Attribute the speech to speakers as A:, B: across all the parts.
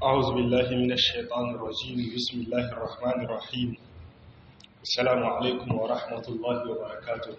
A: أعوذ بالله من الشيطان الرجيم بسم الله الرحمن الرحيم السلام عليكم ورحمة الله وبركاته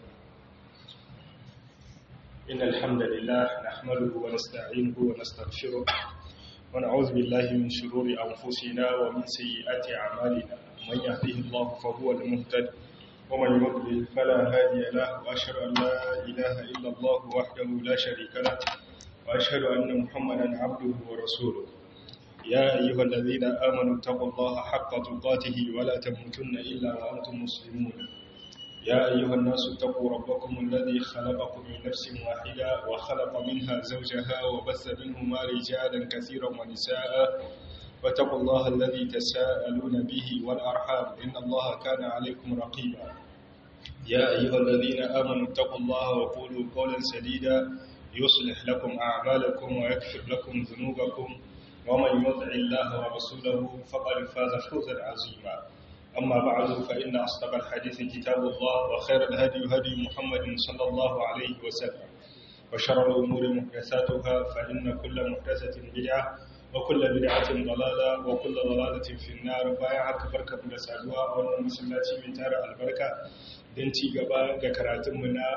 A: إن الحمد لله نحمده ونستعينه ونستغفره ونعوذ بالله من شرور أنفسنا ومن سيئات أعمالنا من يهده الله فهو المهتد ومن يضلل فلا هادي له وأشهد أن لا إله إلا الله وحده لا شريك له وأشهد أن محمدا عبده ورسوله يا أيها الذين آمنوا اتقوا الله حق تقاته ولا تموتن إلا وأنتم مسلمون يا أيها الناس اتقوا ربكم الذي خلقكم من نفس واحدة وخلق منها زوجها وبث منهما رجالا كثيرا ونساء واتقوا الله الذي تساءلون به والأرحام إن الله كان عليكم رقيبا يا أيها الذين آمنوا اتقوا الله وقولوا قولا سديدا يصلح لكم أعمالكم ويكفر لكم ذنوبكم ومن يطع الله ورسوله فقد فاز فوزا عظيما أما بعد فإن أصدق الحديث كتاب الله وخير الهدي هدي محمد صلى الله عليه وسلم وشر الأمور محدثاتها فإن كل محدثة بدعة وكل بدعة ضلالة وكل ضلالة في النار بايعك بركة بلسعدوا وأن مسلاتي من تارع البركة دنتي قبا ذكراتمنا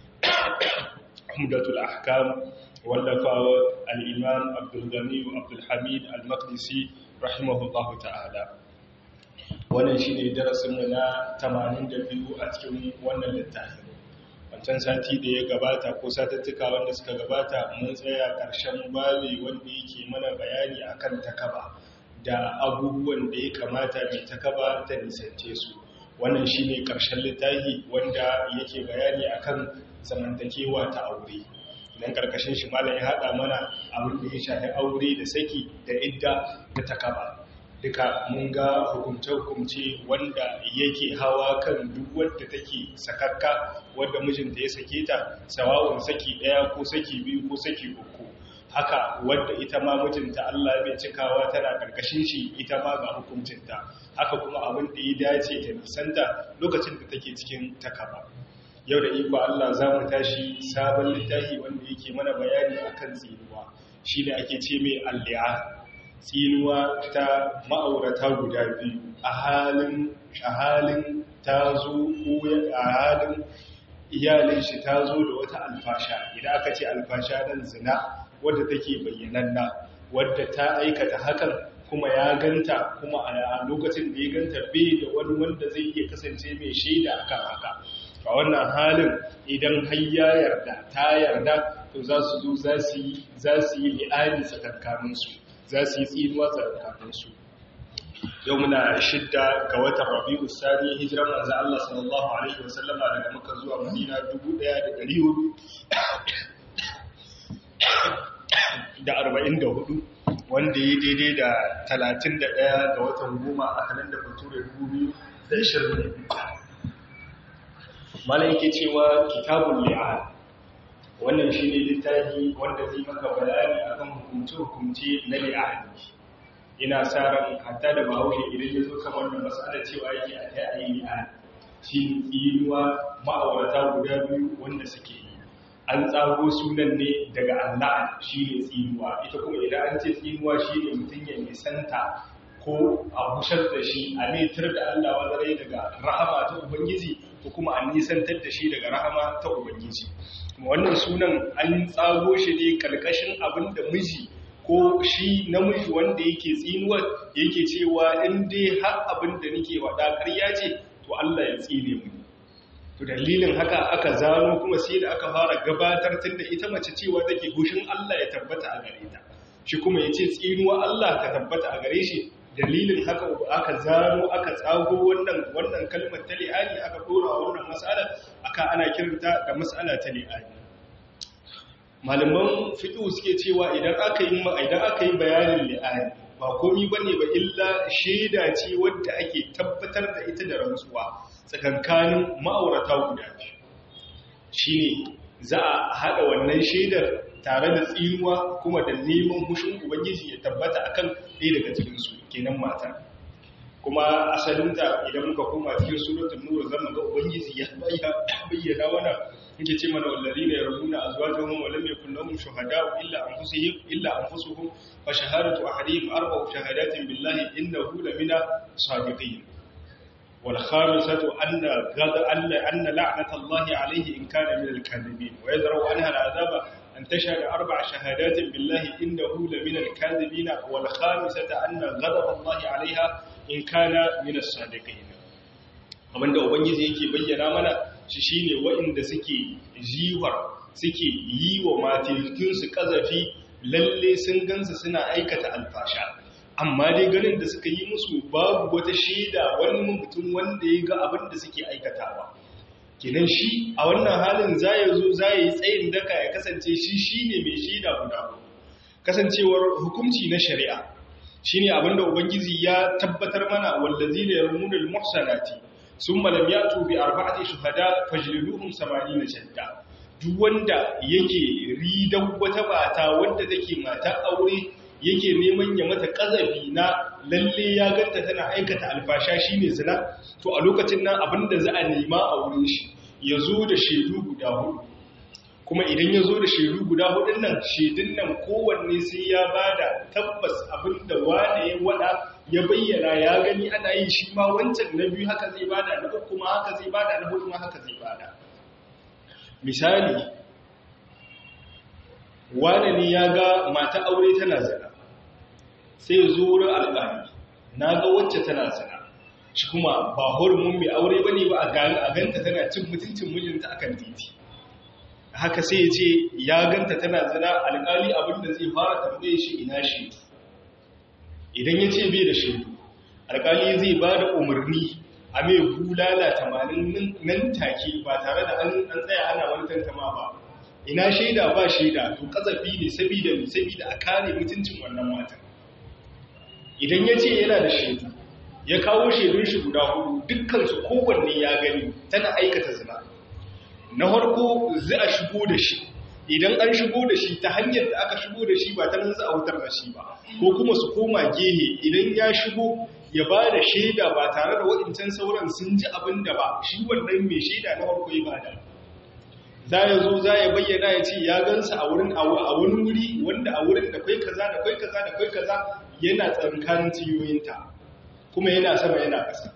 A: عمدة الأحكام wallafawa al'imam abdulgani abdulhamid al-maqdisi rahimahullahu ta'ala wannan shi ne darasinmu na 82 a cikin wannan littafin wancan sati da ya gabata ko satattuka wanda suka gabata mun tsaya ƙarshen bale wanda yake mana bayani akan takaba da abubuwan da ya kamata mai takaba ta nisance su wannan shi ne ƙarshen littafi wanda yake bayani akan zamantakewa ta aure idan karkashin shi malam ya haɗa mana abin da ya shafi aure da saki da idda da takaba duka mun ga hukumce-hukumce wanda yake hawa kan duk wadda take sakakka wadda mijinta ya sake ta sawawun saki ɗaya ko saki biyu ko saki uku haka wadda ita ma mijinta Allah bai cikawa tana karkashin shi ita ma ga hukuncinta haka kuma abin da ya dace ta nisanta lokacin da take cikin takaba yau da iko Allah za mu tashi sabon littafi wanda yake mana bayani akan tsinuwa shi ne ake ce mai alli'a tsinuwa ta ma'aurata guda biyu a halin a halin ta zo ko a halin iyalin shi ta zo da wata alfasha idan aka ce alfasha dan zina wadda take bayyananna wadda ta aikata hakan kuma ya ganta kuma a lokacin da ya ganta bai da wani wanda zai iya kasance mai shaida akan haka a wannan halin idan har ya yarda ta yarda to za su zo za su yi li'ani tsakankaninsu za su yi tsinuwa tsakankaninsu yau muna shidda ga watan rabi'u sani hijiran manzo Allah sallallahu alaihi wasallama daga Makka zuwa Madina 1444 wanda ya daidai da 31 ga watan goma a halin da bature 2020 malam yake cewa kitabun li'an wannan shi ne littafi wanda zai maka bayani akan hukumce-hukumce na li'ani ina sa ran hatta da bahaushe idan ya zo kan wannan matsala cewa yake a ta yi li'an shi tsinuwa ma'aurata guda biyu wanda suke yi an tsago sunan ne daga allah shi ne tsinuwa ita kuma idan an ce tsinuwa shi ne mutum ya nisanta ko a bushar da shi a netar da allah wadarai daga rahama ta ubangiji ko kuma an nisantar da shi daga rahama ta ubangiji kuma wannan sunan an tsago shi ne karkashin abin da miji ko shi namiji wanda yake tsinuwar yake cewa in dai har abin da nake wada ƙarya ce to Allah ya tsine mu to dalilin haka aka zano kuma sai da aka fara gabatar tunda ita mace cewa take hushin Allah ya tabbata a gare ta shi kuma yace tsinuwa Allah ta tabbata a gare shi dalilin haka aka zaro aka tsago wannan wannan kalmar ta li'ani aka dora wannan mas'ala aka ana kiranta da mas'ala ta li'ani malaman fiqh suke cewa idan aka yi idan aka yi bayanin li'ani ba komai bane ba illa shaida ce wadda ake tabbatar da ita da rantsuwa tsakankanin ma'aurata guda biyu shine za a hada wannan shaidar tare da tsinuwa kuma da neman hushin ubangiji ya tabbata akan ɗaya daga cikinsu kenan mata kuma asalinta idan muka koma cikin suratul nur zan ga ubangiji ya bayyana mana yake ce mana wallazina yarmuna azwajuhum wa lam yakul lahum shuhada'u illa anfusuhum illa anfusuhum fa shahadatu ahadihim arba'u shahadatin billahi innahu lamina sadiqin wal khamisatu anna ghada anna anna la'nata allahi alayhi in kana min al-kadhibin wa yadra'u anha al-'adaba أن تشهد أربع شهادات بالله إنه لمن الكاذبين والخامسة أن غضب الله عليها إن كان من الصادقين abin da ubangiji yake bayyana mana shi shine waɗanda suke jiwar suke yi wa matilkinsu ƙazafi lalle sun gansu suna aikata alfasha amma dai ganin da suka yi musu babu wata shaida wani mutum wanda ya ga abin da suke aikatawa kinan shi a wannan halin za ya zo za ya yi tsayin daka ya kasance shi shi ne mai shaida guda kasancewar hukunci na shari'a shi ne abinda ubangiji ya tabbatar mana wallazi da yarmunul muhsanati sun malam ya tubi arba'ati shuhada fajliduhum samani na shadda duk wanda yake ridan wata mata wanda take mata aure yake neman ya mata kazafi na lalle ya ganta tana aikata alfasha shine zina to a lokacin nan abinda za a nema a wurin shi ya zo da shaidu guda hudu kuma idan ya zo da shaidu guda hudun nan shaidun nan kowanne sai ya bada tabbas abinda wane ya wada ya bayyana ya gani ana yi shi ma wancan na biyu haka zai bada na uku ma haka zai bada na hudu ma haka zai bada misali wane ne ya ga mata aure tana zina sai zo wurin alƙali na ga wacce tana zina shi kuma ba horumin mai aure ba ne ba a ganta tana cin mutuncin mijinta akan titi haka sai ya ce ya ganta tana zina alƙali abinda zai fara tambaye shi ina shi idan ya ce bai da shaidu alƙali zai ba da umarni a mai bulala tamanin nan take ba tare da an tsaya ana wani tantama ba ina shaida ba shaida to kazafi ne sabida ne sabida a kare mutuncin wannan matan idan ya ce yana da shaidu ya kawo shaidun shi guda hudu dukkansu kowanne ya gani tana aikata zina na farko za a shigo da shi idan an shigo da shi ta hanyar da aka shigo da shi ba ta nan za a wutar da shi ba ko kuma su koma gehe idan ya shigo ya ba da shaida ba tare da waɗancan sauran sun ji abin da ba shi wannan mai shaida na farko ya bada za ya zo za ya bayyana ya ce ya gansa a wurin a wani wuri wanda a wurin da kwai kaza da kwai kaza da kwai kaza yana tsankanin tiyoyinta kuma yana sama yana ƙasa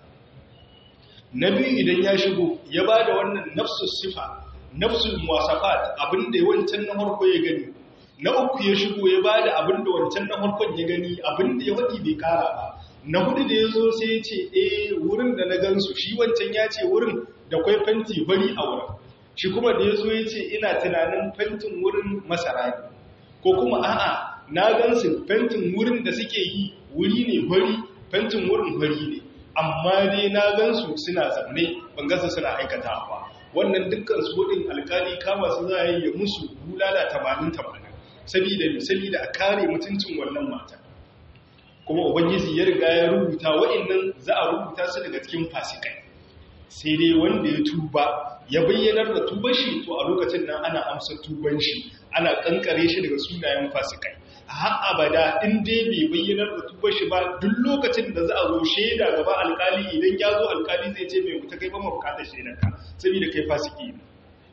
A: na biyu idan ya shigo ya ba da wannan nafsus sifa nafsul muwasafat abinda wancan na farko ya gani na uku ya shigo ya ba da abinda wancan na farkon ya gani abinda ya waɗi bai kara ba na hudu da ya zo sai ya ce eh wurin da na gansu shi wancan ya ce wurin da kwai fenti bari a wurin shi kuma da ya zo ya ce ina tunanin fentin wurin masara ne ko kuma a'a na gansu fentin wurin da suke yi wuri ne bari fentin wurin bari ne amma dai na gansu suna zaune ban gasa suna aikata ba wannan dukkan su hudin alkali kama su za a yi ya musu bulala tamanin tamanin sabida sabida a kare mutuncin wannan mata kuma ubangiji ya riga ya rubuta wa'annan za a rubuta su daga cikin fasikai sai dai wanda ya tuba ya bayyanar da tuban shi to a lokacin nan ana amsa tuban shi ana kankare shi daga sunayen fasikai har abada in dai bai bayyanar da tuban shi ba duk lokacin da za a zo shaida gaba alkali idan ya zo alkali zai ce mai mutu kai ba mu bukatar shaidar ka saboda kai fasiki ne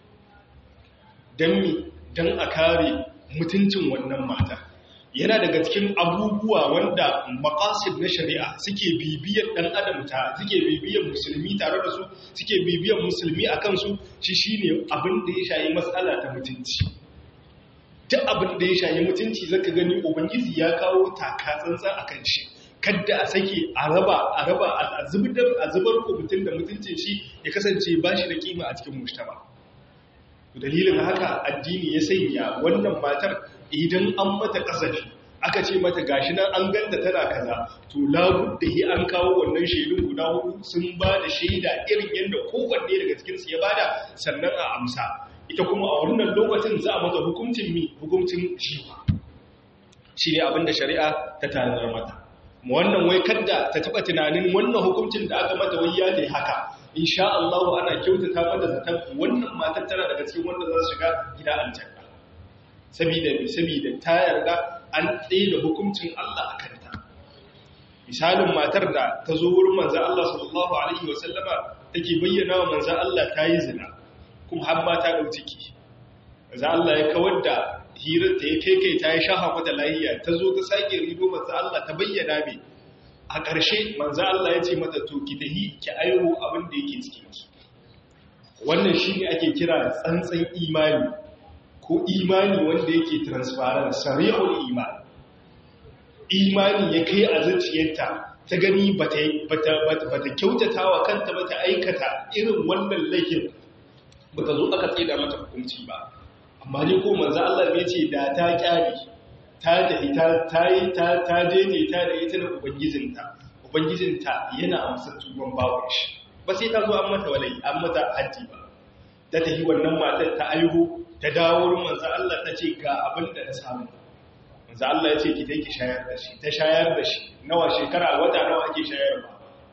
A: dan mi dan a kare mutuncin wannan mata yana daga cikin abubuwa wanda makasid na shari'a suke bibiyar dan adam ta suke bibiyar musulmi tare da su suke bibiyar musulmi a kansu shi shine abin da ya shayi matsala ta mutunci duk abin da ya shayi mutunci zaka gani ubangiji ya kawo taka tsantsan akan shi kadda a sake a raba a raba a zubar a zubar ko mutun da mutuncin shi ya kasance ba shi da kima a cikin mujtama dalilin haka addini ya sanya wannan matar idan an mata kasafi aka ce mata gashi nan an ganta tana kaza to labudda hi an kawo wannan shaidun guda hudu sun ba da shaida irin yadda kowanne daga cikinsu ya bada sannan a amsa ita kuma a wannan lokacin za a mata hukuncin mi hukuncin jiwa shi ne abinda shari'a ta tanar mata mu wannan wai kadda ta taba tunanin wannan hukuncin da aka mata wai ya ne haka insha Allah ana kyautata mata zaton wannan matar tana daga cikin wanda za su shiga gida aljanna saboda saboda ta yarda an tsaye da hukuncin Allah a kanta misalin matar da ta zo wurin manzan Allah sallallahu alaihi wasallama take bayyana wa manzan Allah ta yi zina kuma har ma ta ɗau ciki manzan Allah ya kawar da hirar ta ya kai kai ta yi shaha mata lahiya ta zo ta sake rido manzan Allah ta bayyana mai a ƙarshe manzan Allah ya ce mata to ki tahi ki airo abin da yake cikin ki wannan shi ne ake kira tsantsan imani ko imani wanda yake transparent sarihul imani imani ya kai a zuciyarta ta gani ba ta kyautata wa kanta ba ta aikata irin wannan laifin ba ta zo aka tsida mata hukunci ba amma ne ko manzo Allah bai ce da ta kyale ta da ita ta yi ta ta daidaita da ita da ubangijinta ubangijinta yana amsa tuban bawon shi ba sai ta zo an mata walai an mata haji ba ta tafi wannan matar ta aihu ta dawo wurin manzo Allah ta ce ga abin da na samu manzo Allah ya ce ki dai ki shayar da shi ta shayar da shi nawa shekara wata nawa ake shayar ba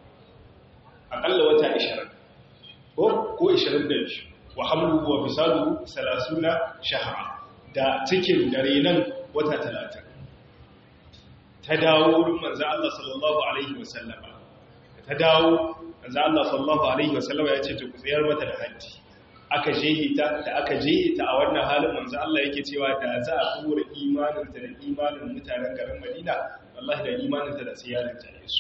A: akalla wata 20 ko ko 22 wa hamluhu wa bisaluhu 30 shahra da cikin dare nan wata 30 ta dawo wurin manzo Allah sallallahu alaihi wasallama ta dawo manzo Allah sallallahu alaihi wasallama ya ce to ku tsayar mata da haddi aka jehita da aka jehita a wannan halin manzo Allah yake cewa da za a kura imaninta da imanin mutanen garin Madina wallahi da imaninta da sai yaron ta Yesu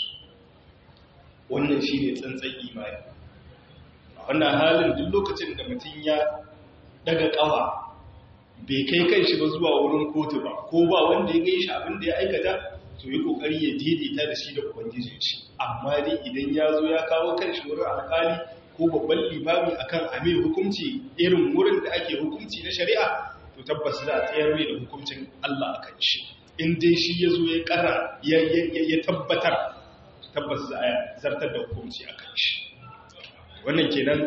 A: wannan shine tsantsan imani a wannan halin duk lokacin da mutum ya daga kawa bai kai kanshi ba zuwa wurin kotu ba ko ba wanda ya gaishe abin da ya aikata to yi kokari ya daidaita da shi da ubangijin shi amma dai idan ya zo ya kawo kanshi wurin alkali ko babban limami akan ame hukunci irin wurin da ake hukunci na shari'a to tabbas za a tsayar mai da hukuncin Allah a kan shi in dai shi ya zo ya kara ya tabbatar tabbas za a zartar da hukunci a kan shi wannan kenan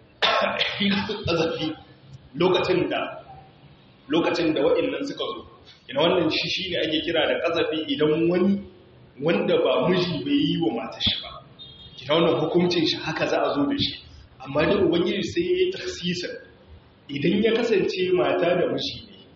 A: azafi lokacin da lokacin da waɗannan suka zo ina wannan shi shi ne ake kira da ƙazafi idan wani wanda ba miji bai yi wa matar shi ba kina wannan hukuncin shi haka za a zo da shi amma da ubangiji sai ya yi taksisar idan ya kasance mata da miji ne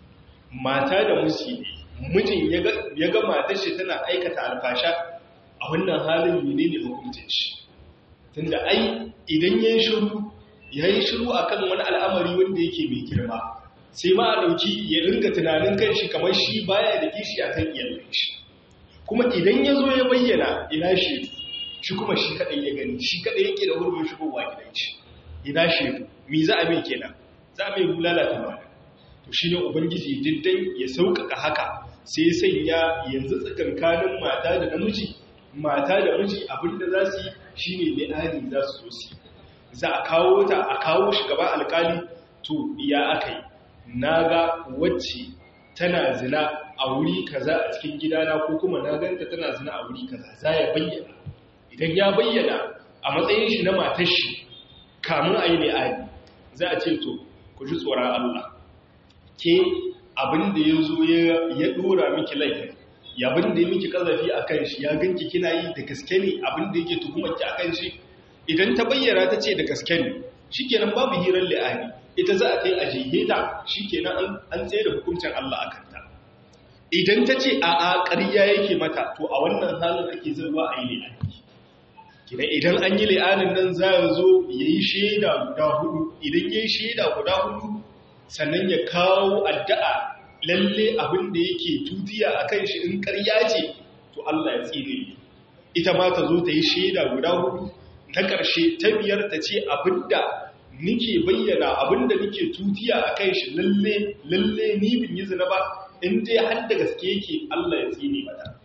A: mata da miji ne mijin ya ga matar shi tana aikata alfasha a wannan halin mene ne hukuncin shi tunda ai idan ya yi shiru ya yi shiru akan wani al'amari wanda yake mai girma sai ma a ɗauki ya ringa tunanin kan shi kamar shi baya da kishi a kan iyalin shi kuma idan ya zo ya bayyana ina shi shi kuma shi kaɗai ya gani shi kaɗai yake da hurbin shigowa gidan shi ina shaidu mi za a mai kenan za a mai bulala ta mana to shi ne ubangiji diddan ya sauƙaƙa haka sai sanya yanzu tsakankanin mata da namiji mata da miji abinda za su yi shi ne li'ani za su so su za a kawo ta a kawo shi gaba alƙali to ya aka yi na ga wacce tana zina a wuri kaza a cikin gidana ko kuma na ganta tana zina a wuri kaza za ya bayyana idan ya bayyana a matsayin shi na matar shi kamun a yi li'ani za a ce to ku ji tsoron Allah ke abin da ya zo ya dora miki laifin ya abin da ya miki kazafi a kan shi ya ganki kina yi da gaske ne abin da yake tuhumarki a kan shi idan ta bayyana ta ce da gaske ne shi kenan babu hirar li'ani ita za a kai a jiheta shi kenan an tsaye da hukuncin Allah a kanta idan ta ce a a ƙarya yake mata to a wannan halin ake zarwa a yi li'ani kina idan an yi li'anin nan za a zo ya yi shaida guda hudu idan ya yi shaida guda hudu sannan ya kawo addu'a lalle abin da yake tutiya a kan shi in ƙarya ce to Allah ya tsine ita ma ta zo ta yi shaida guda hudu na ƙarshe ta biyar ta ce abin da nike bayyana abinda nike tutiya a kai shi lalle lalle ni bin yi zina ba in dai har da gaske yake Allah ya tsine mata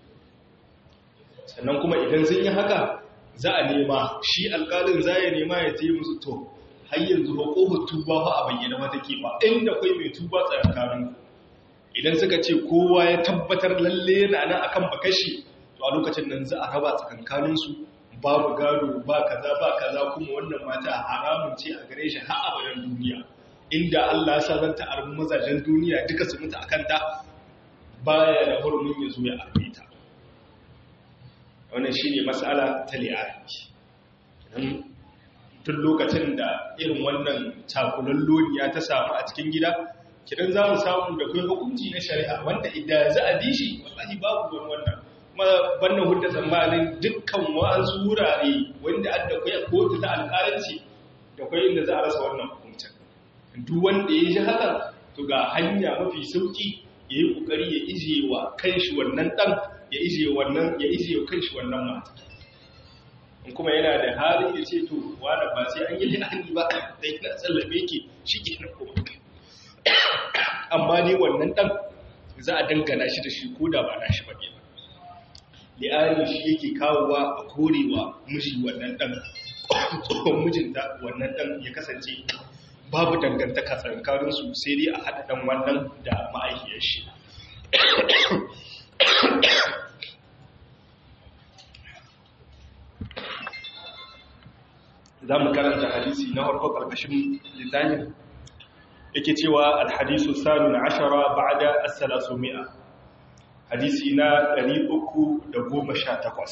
A: sannan kuma idan sun yi haka za a nema shi alƙalin za ya nema ya ce musu to har yanzu ba ƙofar tuba ba a bayyana mata ke ba inda kai mai tuba tsakanin idan suka ce kowa ya tabbatar lalle yana nan akan bakashi to a lokacin nan za a raba tsakankaninsu babu gado ba kaza ba kaza kuma wannan mata haramun ce a gare shi har abadan duniya inda Allah ya sa zanta arbi mazajen duniya duka su mutu akan ta baya da hurumin ya zo ya arbe ta wannan shine mas'ala ta li'ani tun lokacin da irin wannan cakulan loniya ta samu a cikin gida kidan za mu samu da kai hukunci na shari'a wanda idan za a bi shi wallahi babu wani wannan banna hudda tsammanin dukkan wa'ansu wurare wanda an da kwaya kotu ta alƙalanci da kwaya inda za a rasa wannan hukuncin duk wanda ya ji hakan to ga hanya mafi sauki ya yi ƙoƙari ya ijiye wa kanshi wannan ɗan ya ijiye wannan ya ijiye wa kanshi wannan mata in kuma yana da halin ya ce to wani ba sai an yi lihani ba da yana tsallame ki shi ke na kuma amma ne wannan ɗan za a dangana shi da shi ko da ba na shi ba ne li'ani shi yake kawowa a korewa miji wannan ɗan tsohon mijinta wannan ɗan ya kasance babu dangantaka tsakaninsu sai dai a haɗa ɗan wannan da ma'aikiyar shi za mu karanta hadisi na harko ƙarƙashin littafin yake cewa alhadisu sanu na ashara ba'ada as-salasu mi'a hadisi na 318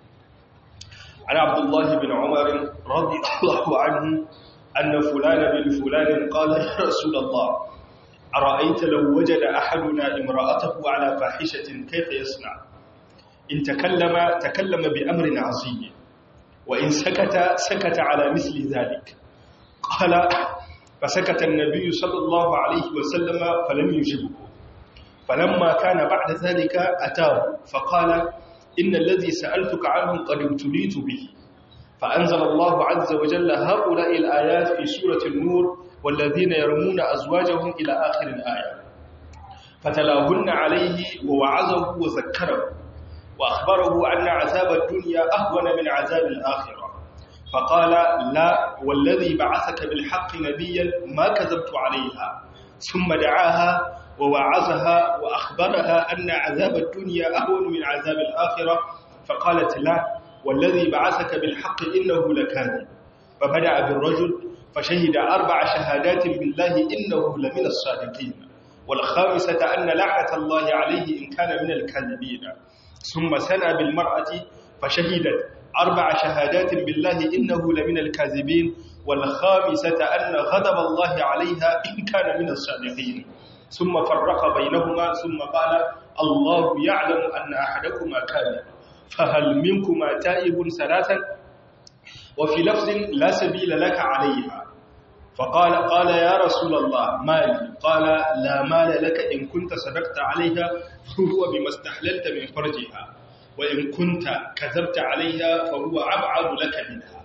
A: an abdullahi bin umar radiyallahu anhu anna fulana bin fulan qala ya rasulullah ara'aita law wajada ahaduna imra'atahu ala fahishatin kayfa yasna in takallama takallama bi amrin 'azim wa in sakata sakata ala misli dhalik qala فسكت النبي صلى الله عليه وسلم فلم يجبه فلما كان بعد ذلك أتاه فقال إن الذي سألتك عنه قد ابتليت به فأنزل الله عز وجل هؤلاء الآيات في سورة النور والذين يرمون أزواجهم إلى آخر الآية فتلاهن عليه ووعظه وذكره وأخبره أن عذاب الدنيا أهون من عذاب الآخرة فقال لا والذي بعثك بالحق نبيا ما كذبت عليها ثم دعاها ووعظها وأخبرها أن عذاب الدنيا أهون من عذاب الآخرة فقالت لا والذي بعثك بالحق إنه لكاذب فبدأ بالرجل فشهد أربع شهادات بالله إنه لمن الصادقين والخامسة أن لعنة الله عليه إن كان من الكاذبين ثم سنى بالمرأة فشهدت أربع شهادات بالله إنه لمن الكاذبين والخامسة أن غضب الله عليها إن كان من الصادقين ثم فرق بينهما ثم قال الله يعلم أن أحدكما كان فهل منكما تائب ثلاثا وفي لفظ لا سبيل لك عليها فقال قال يا رسول الله مالي قال لا مال لك إن كنت صدقت عليها فهو بما استحللت من فرجها وإن كنت كذبت عليها فهو أبعد لك منها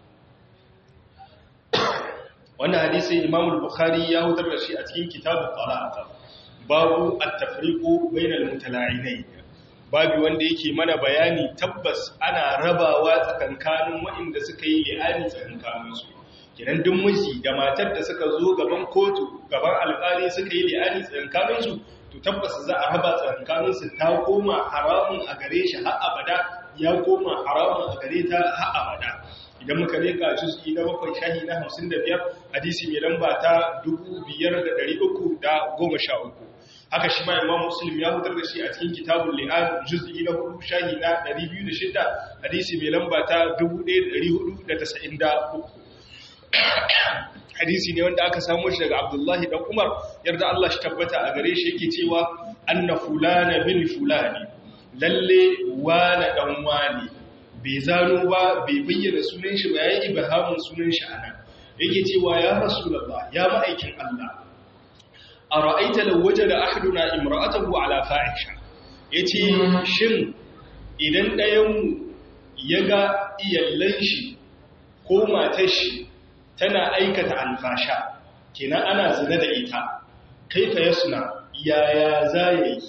A: wannan hadisi Imam al-Bukhari ya hutar da shi a cikin kitabul talaq babu at-tafriqu bainal mutala'inain babu wanda yake mana bayani tabbas ana rabawa tsakankanin waɗanda suka yi li'ani tsakankanin su kiran duk miji da matar da suka zo gaban kotu gaban alƙali suka yi li'ani tsakankanin su to tabbas za a raba tsakankanin su ta koma haramun a gare shi har abada ya koma haramun a gare ta har abada idan muka reka juz'i na bakwai shahi na hamsin da biyar hadisi mai lamba ta dubu biyar da ɗari uku da goma sha uku haka shi ma imam muslim ya fitar da shi a cikin kitabun li'an juz'i na hudu shahi na ɗari biyu da shida hadisi mai lamba ta dubu ɗaya da ɗari hudu da tasa'in da uku hadisi ne wanda aka samu shi daga abdullahi dan umar yarda allah shi tabbata a gare shi yake cewa anna fulana bin fulani lalle wane dan wane bai zano ba bai bayyana sunan shi ba yayi ibahamun sunan shi anan yake cewa ya rasulullah ya ma'aikin Allah ara'aita law wajada ahaduna imra'atahu ala fahisha yace shin idan ɗayan mu yaga iyallan shi ko matar shi tana aikata alfasha kenan ana zina da ita kaifa yasna yaya zai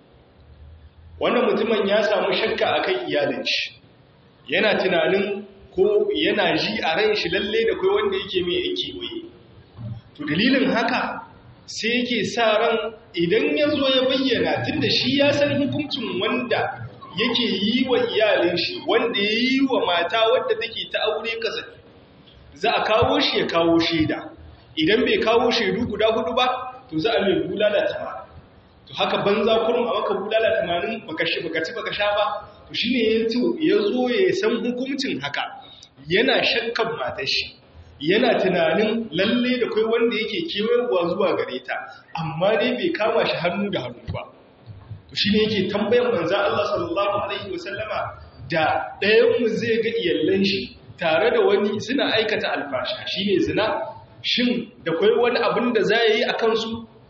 A: wannan mutumin ya samu shakka akan iyalin shi yana tunanin ko yana ji a ran shi lalle da kai wanda yake mai yake waye to dalilin haka sai yake sa ran idan ya zo ya bayyana tunda shi ya san hukuncin wanda yake yi wa iyalin shi wanda ya yi wa mata wadda take ta aure kasafi za a kawo shi ya kawo shaida idan bai kawo shaidu guda hudu ba to za a mai bulala tamanin to haka banza kurum a maka bulala tamanin baka ci baka sha ba to shi ne ya zo ya san hukuncin haka yana shakkan matar shi yana tunanin lalle da kai wanda yake kewarwa zuwa gare ta amma dai bai kama shi hannu da hannu ba to shi ne yake tambayan manzan Allah sallallahu Alaihi wasallama da ɗayanmu zai ga iyallan shi tare da wani suna aikata alfasha shi ne zina shin da kwai wani abin da za yi a kansu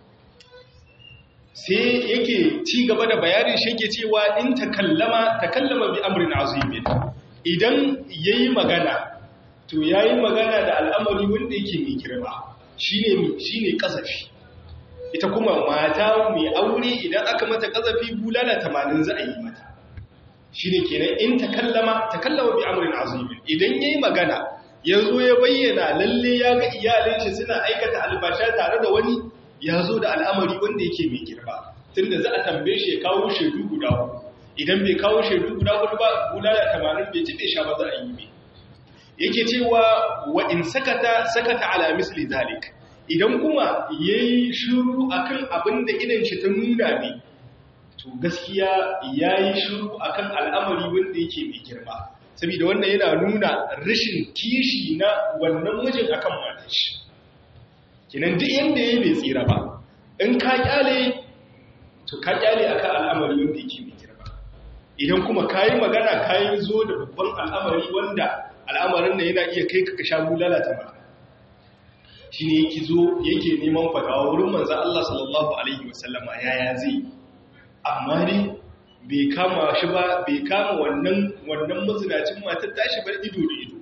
A: sai yake ci gaba da bayanin shi yake cewa in takallama takallama bi amrin azimin idan yayi magana to yayi magana da al'amari wanda yake mai girma shine shine kasafi ita kuma mata mai aure idan aka mata kasafi bulala 80 za a yi mata shine kenan in takallama takallama bi amrin azimin idan yayi magana yazo ya bayyana lalle ya ga iyalin shi suna aikata albasha tare da wani ya zo da al'amari wanda yake mai girma tun da za a tambaye shi ya kawo shaidu guda hudu idan bai kawo shaidu guda hudu ba bulala tamanin bai jiɗe sha ba za a yi mai yake cewa wa in sakata sakata ala misli zalik idan kuma ya yi shuru a kan abin da idan shi ta nuna ne to gaskiya ya yi shuru a kan al'amari wanda yake mai girma saboda wannan yana nuna rashin kishi na wannan mijin akan matan shi kinan duk yanda yayi bai tsira ba in ka kyale to ka kyale akan al'amari wanda yake mai girma idan kuma kayi magana kayi zo da babban al'amari wanda al'amarin da yana iya kai ka sha bulala ta ba shine yake zo yake neman fatawa wurin manzon Allah sallallahu alaihi wasallama yaya zai amma ne bai kama shi ba bai kama wannan wannan mazinacin matar tashi bar ido da ido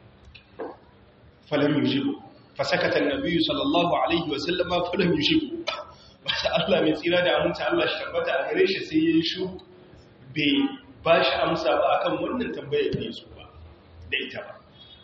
A: falam yujibu fasakata annabi sallallahu alaihi wa sallama falam yushibu wanda Allah mai tsira da aminta Allah shi tabbata a gare shi sai yayin shu bai ba shi amsa ba akan wannan tambayar da yaso ba da ita ba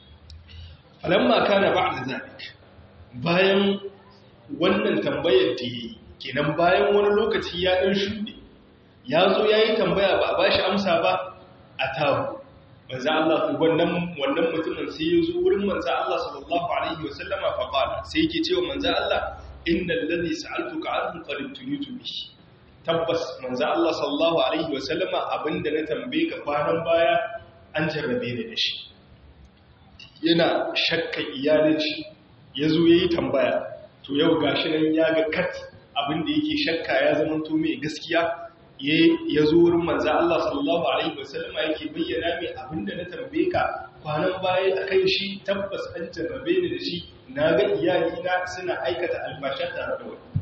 A: falamma kana ba'da zalik bayan wannan tambayar da yi kenan bayan wani lokaci ya dan shuɗe ya zo yayi tambaya ba a ba shi amsa ba a tabu manzo Allah wannan wannan mutumin sai ya zo wurin manzo Allah sallallahu alaihi wasallama fa qala sai yake cewa manzo Allah innal ladhi sa'altuka anhu qad tunitu bi tabbas manzo Allah sallallahu alaihi wasallama abinda na tambaye ka kwanan baya an jarrabe ni da shi yana shakka iyalin shi yazo yayi tambaya to yau gashi nan ya ga kat abinda yake shakka ya zama to mai gaskiya ya zo wurin manza Allah sallallahu Alaihi wasallama yake bayyana mai abinda na tambaye ka kwanan baya a kan shi tabbas an jarrabe ni da shi na ga iyalina suna aikata albasha tare da wani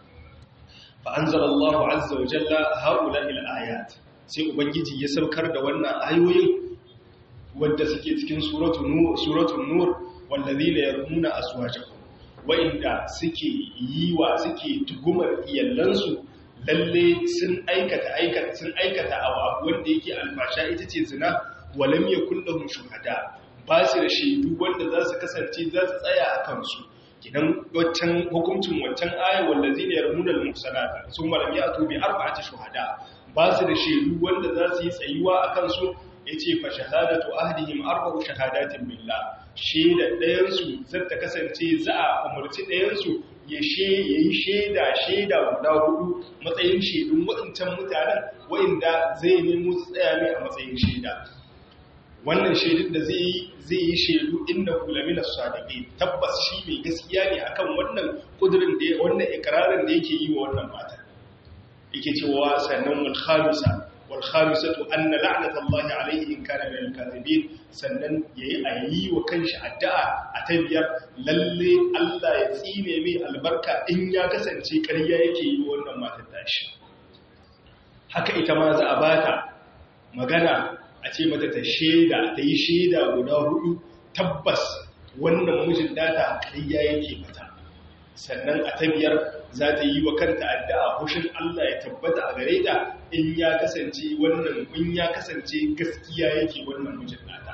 A: fa'anzar Allah azza wa jalla haula il ayat sai ubangiji ya saukar da wannan ayoyin wadda suke cikin suratun nur wallazina yarmuna aswajahum wa'inda suke yi wa suke tugumar iyallansu lalle sun aikata aikata sun aikata abu wanda yake alfasha ita ce zina walam yakul lahum shuhada ba su da shaidu wanda za su kasance za su tsaya a kansu kidan waccan hukuncin waccan ayat wallazina yarmuna al-muhsanat sun malam ya tubi arba'ati shuhada ba su da shaidu wanda za su yi tsayuwa a kansu yace fa shahadatu ahdihim arba'u shahadatin billah shaida ɗayan su zata kasance za a umarci ɗayan su ya yi shaida shaida guda hudu matsayin shaidun waɗancan mutanen waɗanda zai nemo su tsaya mai a matsayin shaida wannan shaidun da zai yi zai yi shaidu inda kulamina sadiqi tabbas shi mai gaskiya ne akan wannan kudurin da wannan ikrarin da yake yi wa wannan mata yake cewa sannan wal khamisa wal khamisatu anna la'natullahi alayhi in kana min al-kadhibin sannan yayi ayi wa kanshi addu'a a tabiyar lalle Allah ya tsine mai albarka in ya kasance ƙarya yake yi wannan matar tashi haka ita ma za a bata magana a ce mata ta sheda ta yi sheda guda hudu tabbas wannan mijin data ƙarya yake mata sannan a tabiyar za ta yi wa kanta addu'a hushin Allah ya tabbata a gare ta in ya kasance wannan in ya kasance gaskiya yake wannan mijin nata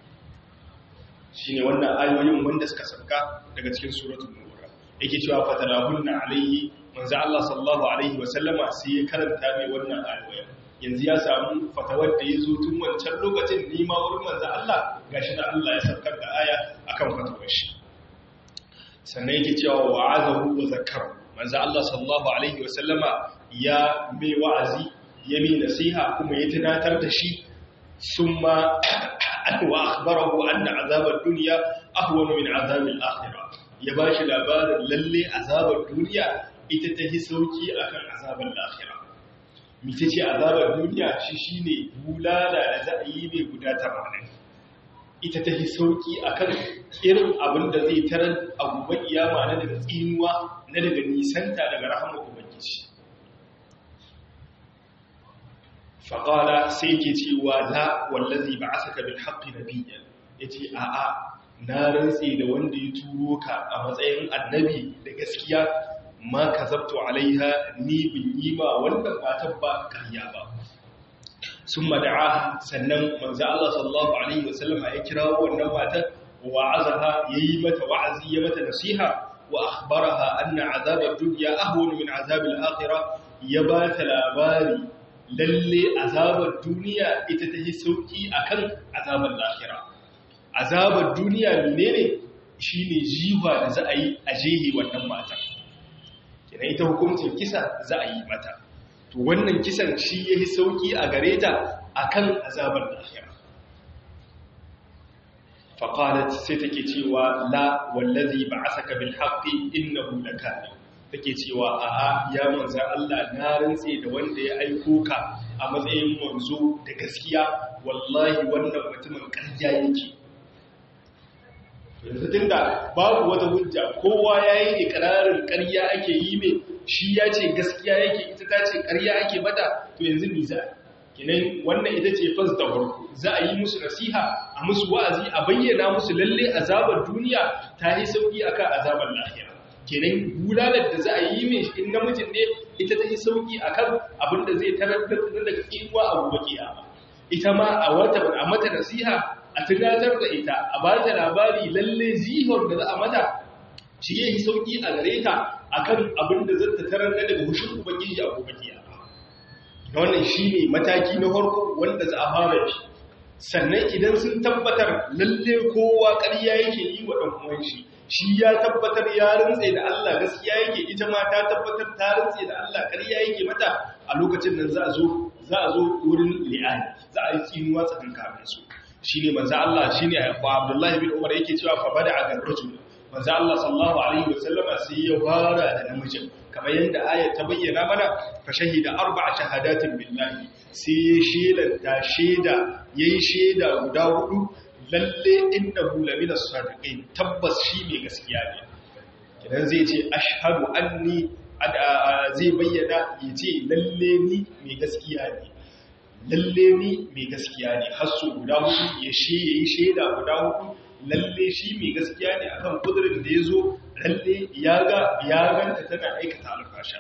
A: shine wannan ayoyin wanda suka sauka daga cikin suratul nur yake cewa fatalahunna alayhi manzo Allah sallallahu alaihi wa sallama sai ya karanta mai wannan ayoyin yanzu ya samu fatawar da ya zo tun wancan lokacin nima wurin manzo Allah gashi da Allah ya saukar da aya akan fatawar shi sannan yake cewa wa'azahu wa zakara manzo Allah sallallahu alaihi wa sallama ya mai wa'azi ya mai nasiha kuma ya tunatar da shi summa wa akhbarahu anna azabad dunya ahwanu min azabil akhirah ya bashi labarin lalle azabar duniya ita ta hi sauki akan azabar akhirah mita ce azabar duniya shi shine bulala da za a yi mai guda tamanin ita ta yi sauki akan irin abin da zai tarar a gobe iyama na daga tsinuwa na daga nisanta daga rahama ubangiji faƙala sai ke cewa la wallazi ba a saka bil haƙƙi na biyan ya ce a'a na rantse da wanda ya turo ka a matsayin annabi da gaskiya ma ka zabto alaiha ni bin yi ma wannan matan ba karya ba sun mada'a sannan manzo Allah sallallahu alaihi wasallam ya kira wannan matan wa'azaha yayi mata wa'azi ya mata nasiha wa akhbaraha anna azabad dunya ahwanu min azabil akhirah ya ba ta labari lalle azabar duniya ita ta yi sauki akan azabar lahira azabar duniya menene shine jiwa da za a yi a jehi wannan matan kenan ita hukuncin kisa za a yi mata to wannan kisan shi yayi sauki a gare ta akan azabar lahira faqalat sai take cewa la wallazi ba'asaka bil haqqi innahu lakani take cewa a'a ya manzo Allah na rantse da wanda ya aiko ka a matsayin manzo da gaskiya wallahi wannan mutumin ƙarya yake yanzu tunda babu wata hujja kowa yayi ikrarin ƙarya ake yi mai shi ya ce gaskiya yake ita ta ce ƙarya ake mata to yanzu ni za kinan wannan ita ce fas da farko za a yi musu nasiha a musu wa'azi a bayyana musu lalle azabar duniya ta yi sauki akan azabar lahira kenan bulalar da za a yi mai in namijin ne ita ta yi sauki akan abin da zai tarar da daga tsinuwa a gobe kiyama ita ma a wata a mata nasiha a tunatar da ita a ba ta labari lalle zihon da za a mata shi ya yi sauki a gare ta akan abin da zai tarar da daga hushin ubangiji a gobe kiyama wannan shine mataki na farko wanda za a fara shi sannan idan sun tabbatar lalle kowa ƙarya yake yi wa ɗan uwan shi shi ya tabbatar ya rantse da Allah gaskiya yake ita ma ta tabbatar ta rantse da Allah ƙarya yake mata a lokacin nan za a zo za a zo wurin li'ani za a yi tsinuwa tsakankanin su shine manzo Allah shine Abdullah bin Umar yake cewa fa bada ga rajul manzo Allah sallallahu alaihi wasallama sai ya fara da namijin kamar yadda ayat ta bayyana mana fa shahida arba'a shahadatin billahi sai ya shelanta sheda yayi sheda guda hudu lalle innahu lamina sadiqin tabbas shi mai gaskiya ne kidan zai ce ashhadu anni zai bayyana yace lalle ni mai gaskiya ne lalle ni mai gaskiya ne hasu guda hudu ya she yayi sheda guda hudu lalle shi mai gaskiya ne akan kudurin da yazo lalle ya ga ya ganta tana aikata alfasha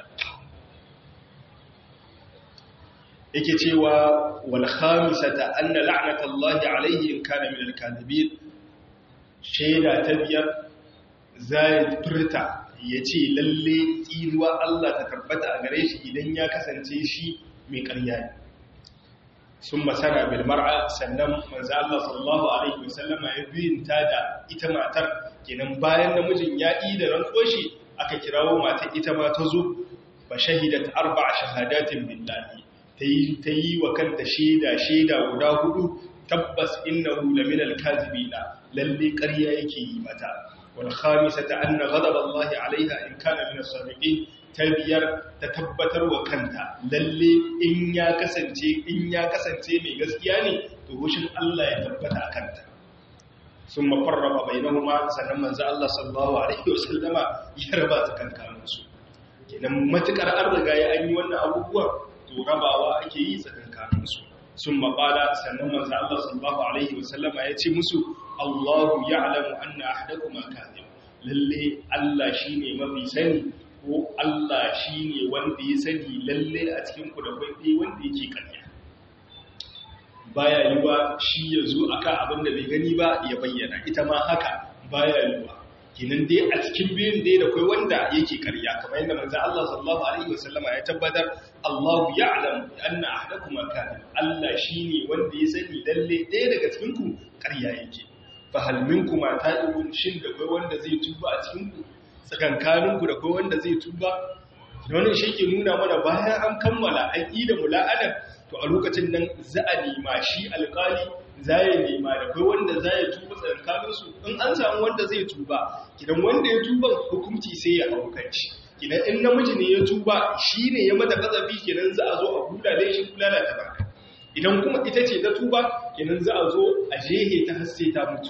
A: yake cewa wal khamisata anna la'natallahi alayhi in kana min al-kadhibin shaida ta biyar zai furta yace lalle tsiruwa Allah ta tabbata a gare shi idan ya kasance shi mai ƙarya ne sun masana bil mar'a sannan manzo Allah sallallahu alaihi wasallam ya biyinta da ita matar kenan bayan namijin ya yi da rantsoshi aka kirawo matar ita ma ta zo ba shahidat arba'a shahadatin billahi ta yi wa kanta shaida shaida guda hudu tabbas innahu laminal kazibina lalle ƙarya yake yi mata wal khamisata anna ghadab Allah alaiha in kana min as-sadiqin ta biyar ta tabbatar wa kanta lalle in ya kasance in ya kasance mai gaskiya ne to hushin Allah ya tabbata a kanta sun mafarraba bainahuma sannan manzo Allah sallallahu alaihi wasallama ya raba tsakankaninsu kenan matukar an riga ya an yi wannan abubuwan to rabawa ake yi tsakankaninsu sun maƙala sannan manzo Allah sallallahu alaihi wasallama ya ce musu Allahu ya'lamu anna ahadakum kadhib lalle Allah shine mafi sani ko Allah shine wanda ya sani lalle a cikin ku da kai wanda yake ƙarya baya yiwa shi ya zo akan abin da bai gani ba ya bayyana ita ma haka baya yiwa kinan dai a cikin biyun dai da kai wanda yake karya kamar yadda manzo Allah sallallahu alaihi wasallama ya tabbatar Allahu ya'lam anna ahadakum kana Allah shine wanda ya sani lalle ɗaya daga cikin ku karya yake fa hal minkum ta'ibun shin da kai wanda zai tuba a cikin ku tsakankanin ku da kai wanda zai tuba wannan shi ke nuna mana bayan an kammala an yi da mula'anar to a lokacin nan za a nema shi alƙali za ya nema da kai wanda za ya tuba tsakaninsu in an samu wanda zai tuba kidan wanda ya tuba hukunci sai ya hau kanci kinan in namiji ne ya tuba shi ne ya mata kazafi kenan za a zo a kula da shi kula da ta idan kuma ita ce ta tuba kenan za a zo a jehe ta hasse ta mutu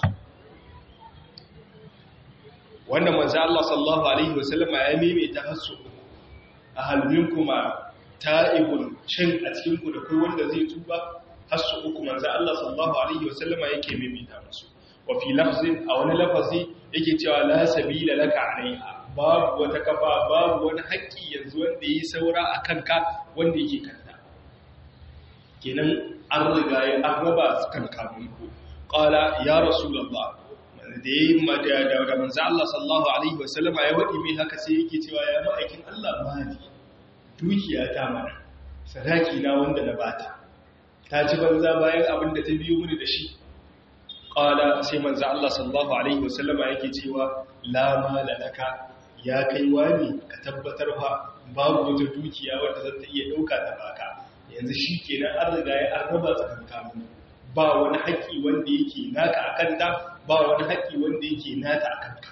A: wannan manzo Allah sallallahu alaihi wasallam ya maimaita hasu a halmin kuma ta'ibun shin a cikin ku da kai wanda zai tuba hasu uku manzo Allah sallallahu alaihi wasallam yake maimaita musu wa fi lafzin a wani lafazi yake cewa la sabila laka alaiha babu wata kafa babu wani haƙƙi yanzu wanda yi saura a kanka wanda yake kanta kenan an riga ya an raba su kan kamunku qala ya rasulullah da yayi da da manzo Allah sallallahu alaihi wasallama ya wadi mai haka sai yake cewa ya ma'aikin Allah mali dukiya ta mana sadaki na wanda na bata ta ci banza bayan abin da ta biyo mini da shi qala sai manzo Allah sallallahu alaihi wasallama yake cewa la mala laka ya kai wani ka tabbatar fa babu wata dukiya wadda za ta iya dauka ta baka yanzu shi kenan an riga ya an raba tsakankanin ba wani haƙƙi wanda yake naka a kanta ba wani haƙƙi wanda yake nata a kanka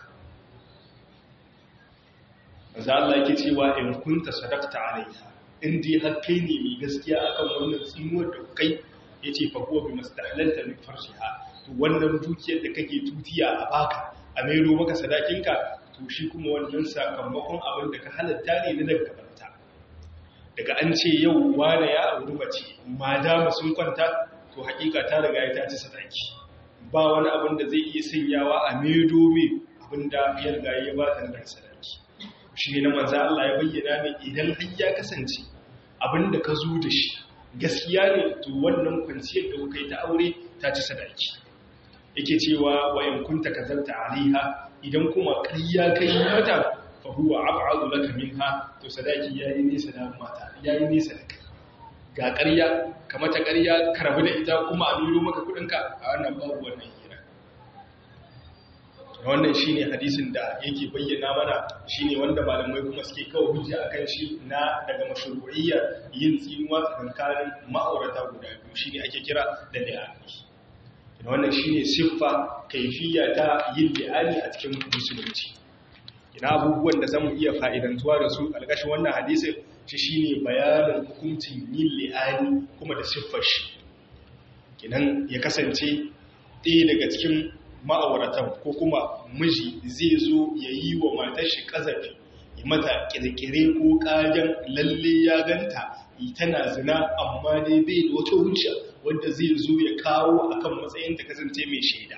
A: za Allah yake cewa in kunta sadaqta alaiha in dai har kai ne mai gaskiya akan wannan tsinuwar da kai yace fa huwa bi mastahlalta min farshiha to wannan dukiyar da kake tutiya a baka a maido maka sadakinka to shi kuma wannan sakamakon abin da ka halatta ne na daga gabanta daga an ce yau wane ya auri mace ma dama sun kwanta to hakika ta riga ya taci sadaki ba wani abin da zai iya sanyawa a maido mai abin da ya riga ya ba ta da sadaki shi ne na manzo Allah ya bayyana ne idan har ya kasance abin da ka zo da shi gaskiya ne to wannan kwanciyar da kuka yi ta aure ta ci sadaki yake cewa wa in kunta kazalta alaiha idan kuma ƙarya kai mata fa huwa ab'adu laka minha to sadaki yayi nesa da mata yayi nesa da kai ga ƙarya ka mata ƙarya ka rabu da ita kuma a miro maka kudinka a wannan babu wannan hira wannan shine hadisin da yake bayyana mana shine wanda malamai kuma suke kawo hujja akan shi na daga mashru'iyyar yin tsinuwa tsakanin ma'aurata guda biyu shine ake kira da li'ani wannan shine siffa kaifiya ta yin li'ani a cikin musulunci ina abubuwan da zamu iya fa'idantuwa da su alƙashin wannan hadisin shi shine bayanin hukuncin yin li'ani kuma da siffar shi kinan ya kasance ɗaya daga cikin ma'auratan ko kuma miji zai zo ya yi wa matar shi ƙazafi ya mata ƙirƙire ko ƙagen lalle ya ganta tana zina amma dai bai da wata hujja wanda zai zo ya kawo akan matsayin ta kasance mai shaida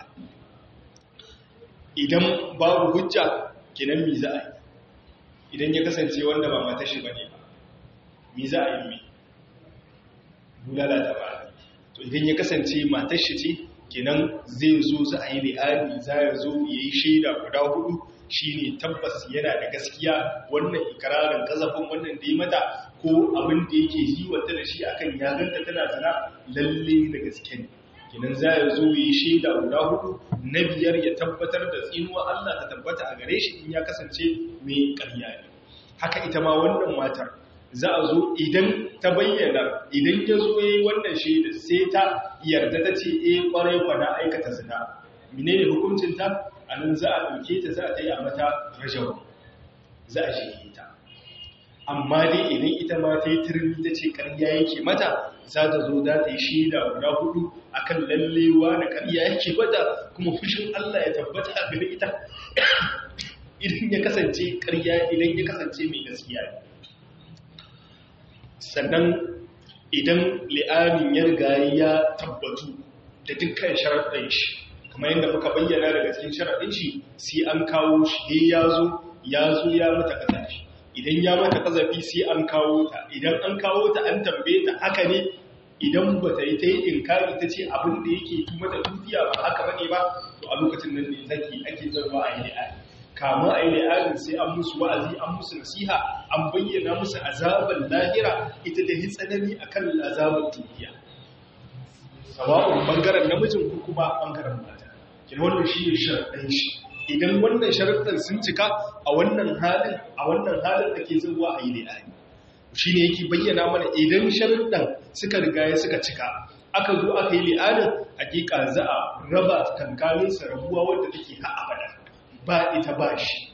A: idan babu hujja kenan mi za a yi idan ya kasance wanda ba mata shi bane ba mi za a yi mi bulala da ba to idan ya kasance matar shi ce kenan zai zo za a yi li'ani za ya zo ya yi shaida guda hudu shine tabbas yana da gaskiya wannan ikirarin kazafin wannan da yi mata ko abin da yake yi wata da shi akan ya ganta tana zana lalle da gaske ne kinan za ya zo yi shaida guda hudu na biyar ya tabbatar da tsinuwa Allah ta tabbata a gare shi in ya kasance mai ƙarya ne haka ita ma wannan matar za a zo idan ta bayyana idan ya zo yi wannan shaida sai ta yarda ta ce eh kwarai kwana aikata zina menene hukuncin ta anan za a ɗauke ta za a ta yi a mata rajawa za a shi ta amma dai idan ita ma ta yi turmi ta ce ƙarya yake mata za ta zo za ta yi shaida guda hudu a kan lallewa da ƙarya yake mata kuma fushin Allah ya tabbata a gare ita idan ya kasance ƙarya idan ya kasance mai gaskiya ne sannan idan li'amin ya riga ya tabbatu da dukkan sharaɗin shi kamar yadda muka bayyana daga cikin sharaɗin shi sai an kawo shi ya zo ya zo ya mata kasafi idan ya mata kazafi sai an kawo ta idan an kawo ta an tambaye ta haka ne idan ba ta yi ta yi inkari ta ce abin da yake yi mata dukiya ba haka bane ba to a lokacin nan ne take ake zarwa a yi li'ani kama a yi li'ani sai an musu wa'azi an musu nasiha an bayyana musu azabar lahira ita da yi tsanani akan azabar dukiya sawa'un bangaren namijin ko kuma bangaren mata kin wannan shi ne sharaɗin shi idan wannan sharaɗin sun cika a wannan halin a wannan halin ake zuwa a yi li'ani shi ne yake bayyana mana idan sharaɗin suka riga ya suka cika aka zo aka yi li'anin hakika za a raba kankanin rabuwa wadda take ha abada ba ita ba shi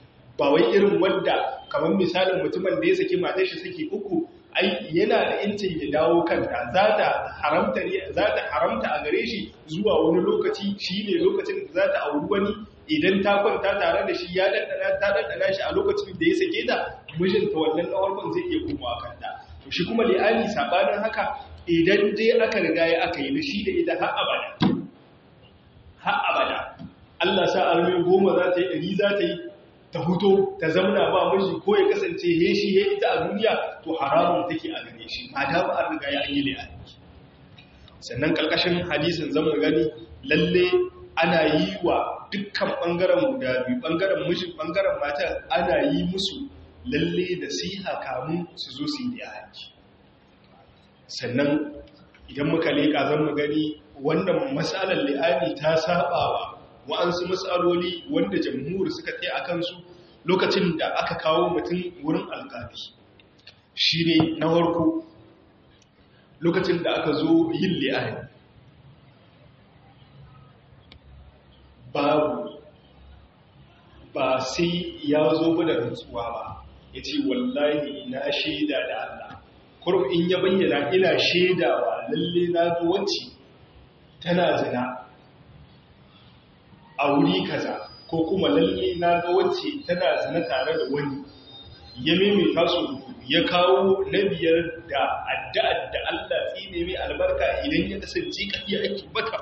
A: ba wai irin wanda kamar misalin mutumin da ya saki matar shi saki uku ai yana da incin ya dawo kanta za ta haramta za ta haramta a gare shi zuwa wani lokaci shine lokacin da za ta auri wani idan ta kwanta tare da shi ya dandana ta dandana shi a lokacin da ya sake ta mijinta wannan na farkon zai iya komawa kanta to shi kuma li'ani sabanin haka idan dai aka riga ya aka yi da shi da ita har abada har abada Allah sa arme goma za ta yi ɗari za ta yi ta huto ta zamana ba miji ko ya kasance he shi he ita a duniya to haramun take a gare shi ma da ba an riga ya yi li'ani sannan kalkashin hadisin zan mu gani lalle ana yi wa dukkan bangaren guda biyu bangaren mijin bangaren mata ana yi musu lalle da siha kamun su zo su yi li'ani sannan idan muka leƙa zan mu gani wannan matsalar li'ani ta sabawa wa'ansu matsaloli wanda jamhur suka tsaye a kansu lokacin da aka kawo mutum wurin alƙali shi ne na warko lokacin da aka zo yin li'ani babu ba sai ya zo ba da rantsuwa ba ya ce wallahi na shaida da Allah kurum in ya bayyana ina shaidawa lalle na ga wacce tana zina a wuri kaza ko kuma lalle na ga wacce tana zina tare da wani ya maimaita su ya kawo na biyar da addu'ar da Allah tsine mai albarka idan ya kasance kadiya ake mata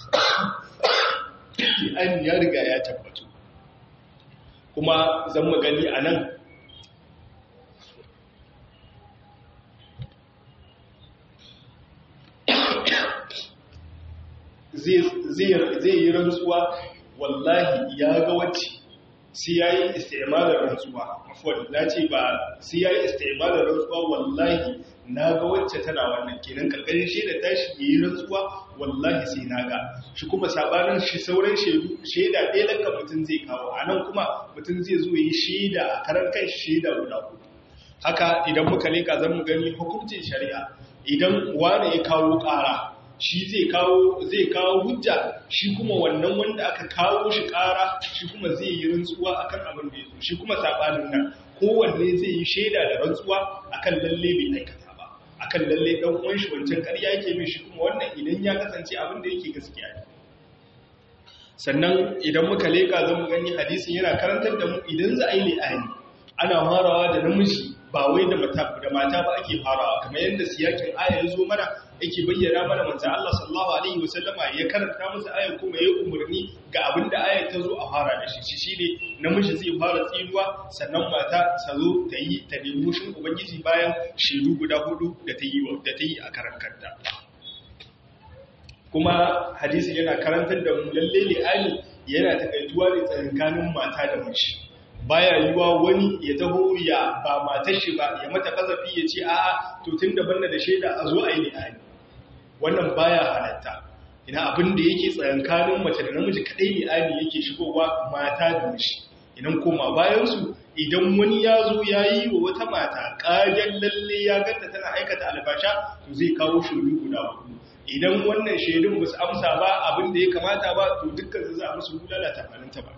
A: an ya riga ya tabbatu kuma zan magani a nan zai yi rantsuwa wallahi ya ga wacce sai ya yi istimalar rantsuwa afuwan na ce ba sai ya yi istimalar rantsuwa wallahi na ga wacce tana wannan kenan karkashin shaida tashi ya yi rantsuwa wallahi sai na ga shi kuma sabanin shi sauran shaidu shaida ɗaya daga mutum zai kawo a nan kuma mutum zai zo yi shaida a karan kan shaida guda hudu haka idan muka leka zan mu gani hukuncin shari'a idan wane ya kawo ƙara shi zai kawo zai kawo hujja shi kuma wannan wanda aka kawo shi ƙara shi kuma zai yi rantsuwa akan abin da ya zo shi kuma sabanin nan kowanne zai yi shaida da rantsuwa akan lalle bai aikata ba akan lalle dan uwan shi wancan ƙarya yake mai shi kuma wannan idan ya kasance abin da yake gaskiya ne sannan idan muka leka zan mu gani hadisin yana karantar da mu idan za a yi li'ani ana farawa da namiji ba wai da mata da mata ba ake farawa kamar yadda siyakin aya ya zo mana yake bayyana mana manzo Allah sallallahu alaihi wasallama ya karanta musu ayar kuma ya umarni ga abin da ayar ta zo a fara da shi shi shine namiji zai fara tsinuwa sannan mata ta zo ta yi ta nemi shin ubangiji bayan shiru guda hudu da ta yi da ta yi a karan kanta kuma hadisi yana karantar da mu lalle li'ani yana takaituwa ne tsakanin mata da miji baya yiwa wani ya taho ya ba matar shi ba ya mata kazafi ya ce a'a to tun da banna da shaida a zo a yi li'ani wannan baya halatta ina abin da yake tsayankanin mace da namiji kadai li'ani yake shigowa mata da miji idan koma bayan su idan wani ya zo ya yi wa wata mata ƙagen lalle ya ganta tana aikata albasha to zai kawo shaidu guda hudu idan wannan shaidun ba su amsa ba abin da ya kamata ba to dukkan su za a musu bulala tamanin tamanin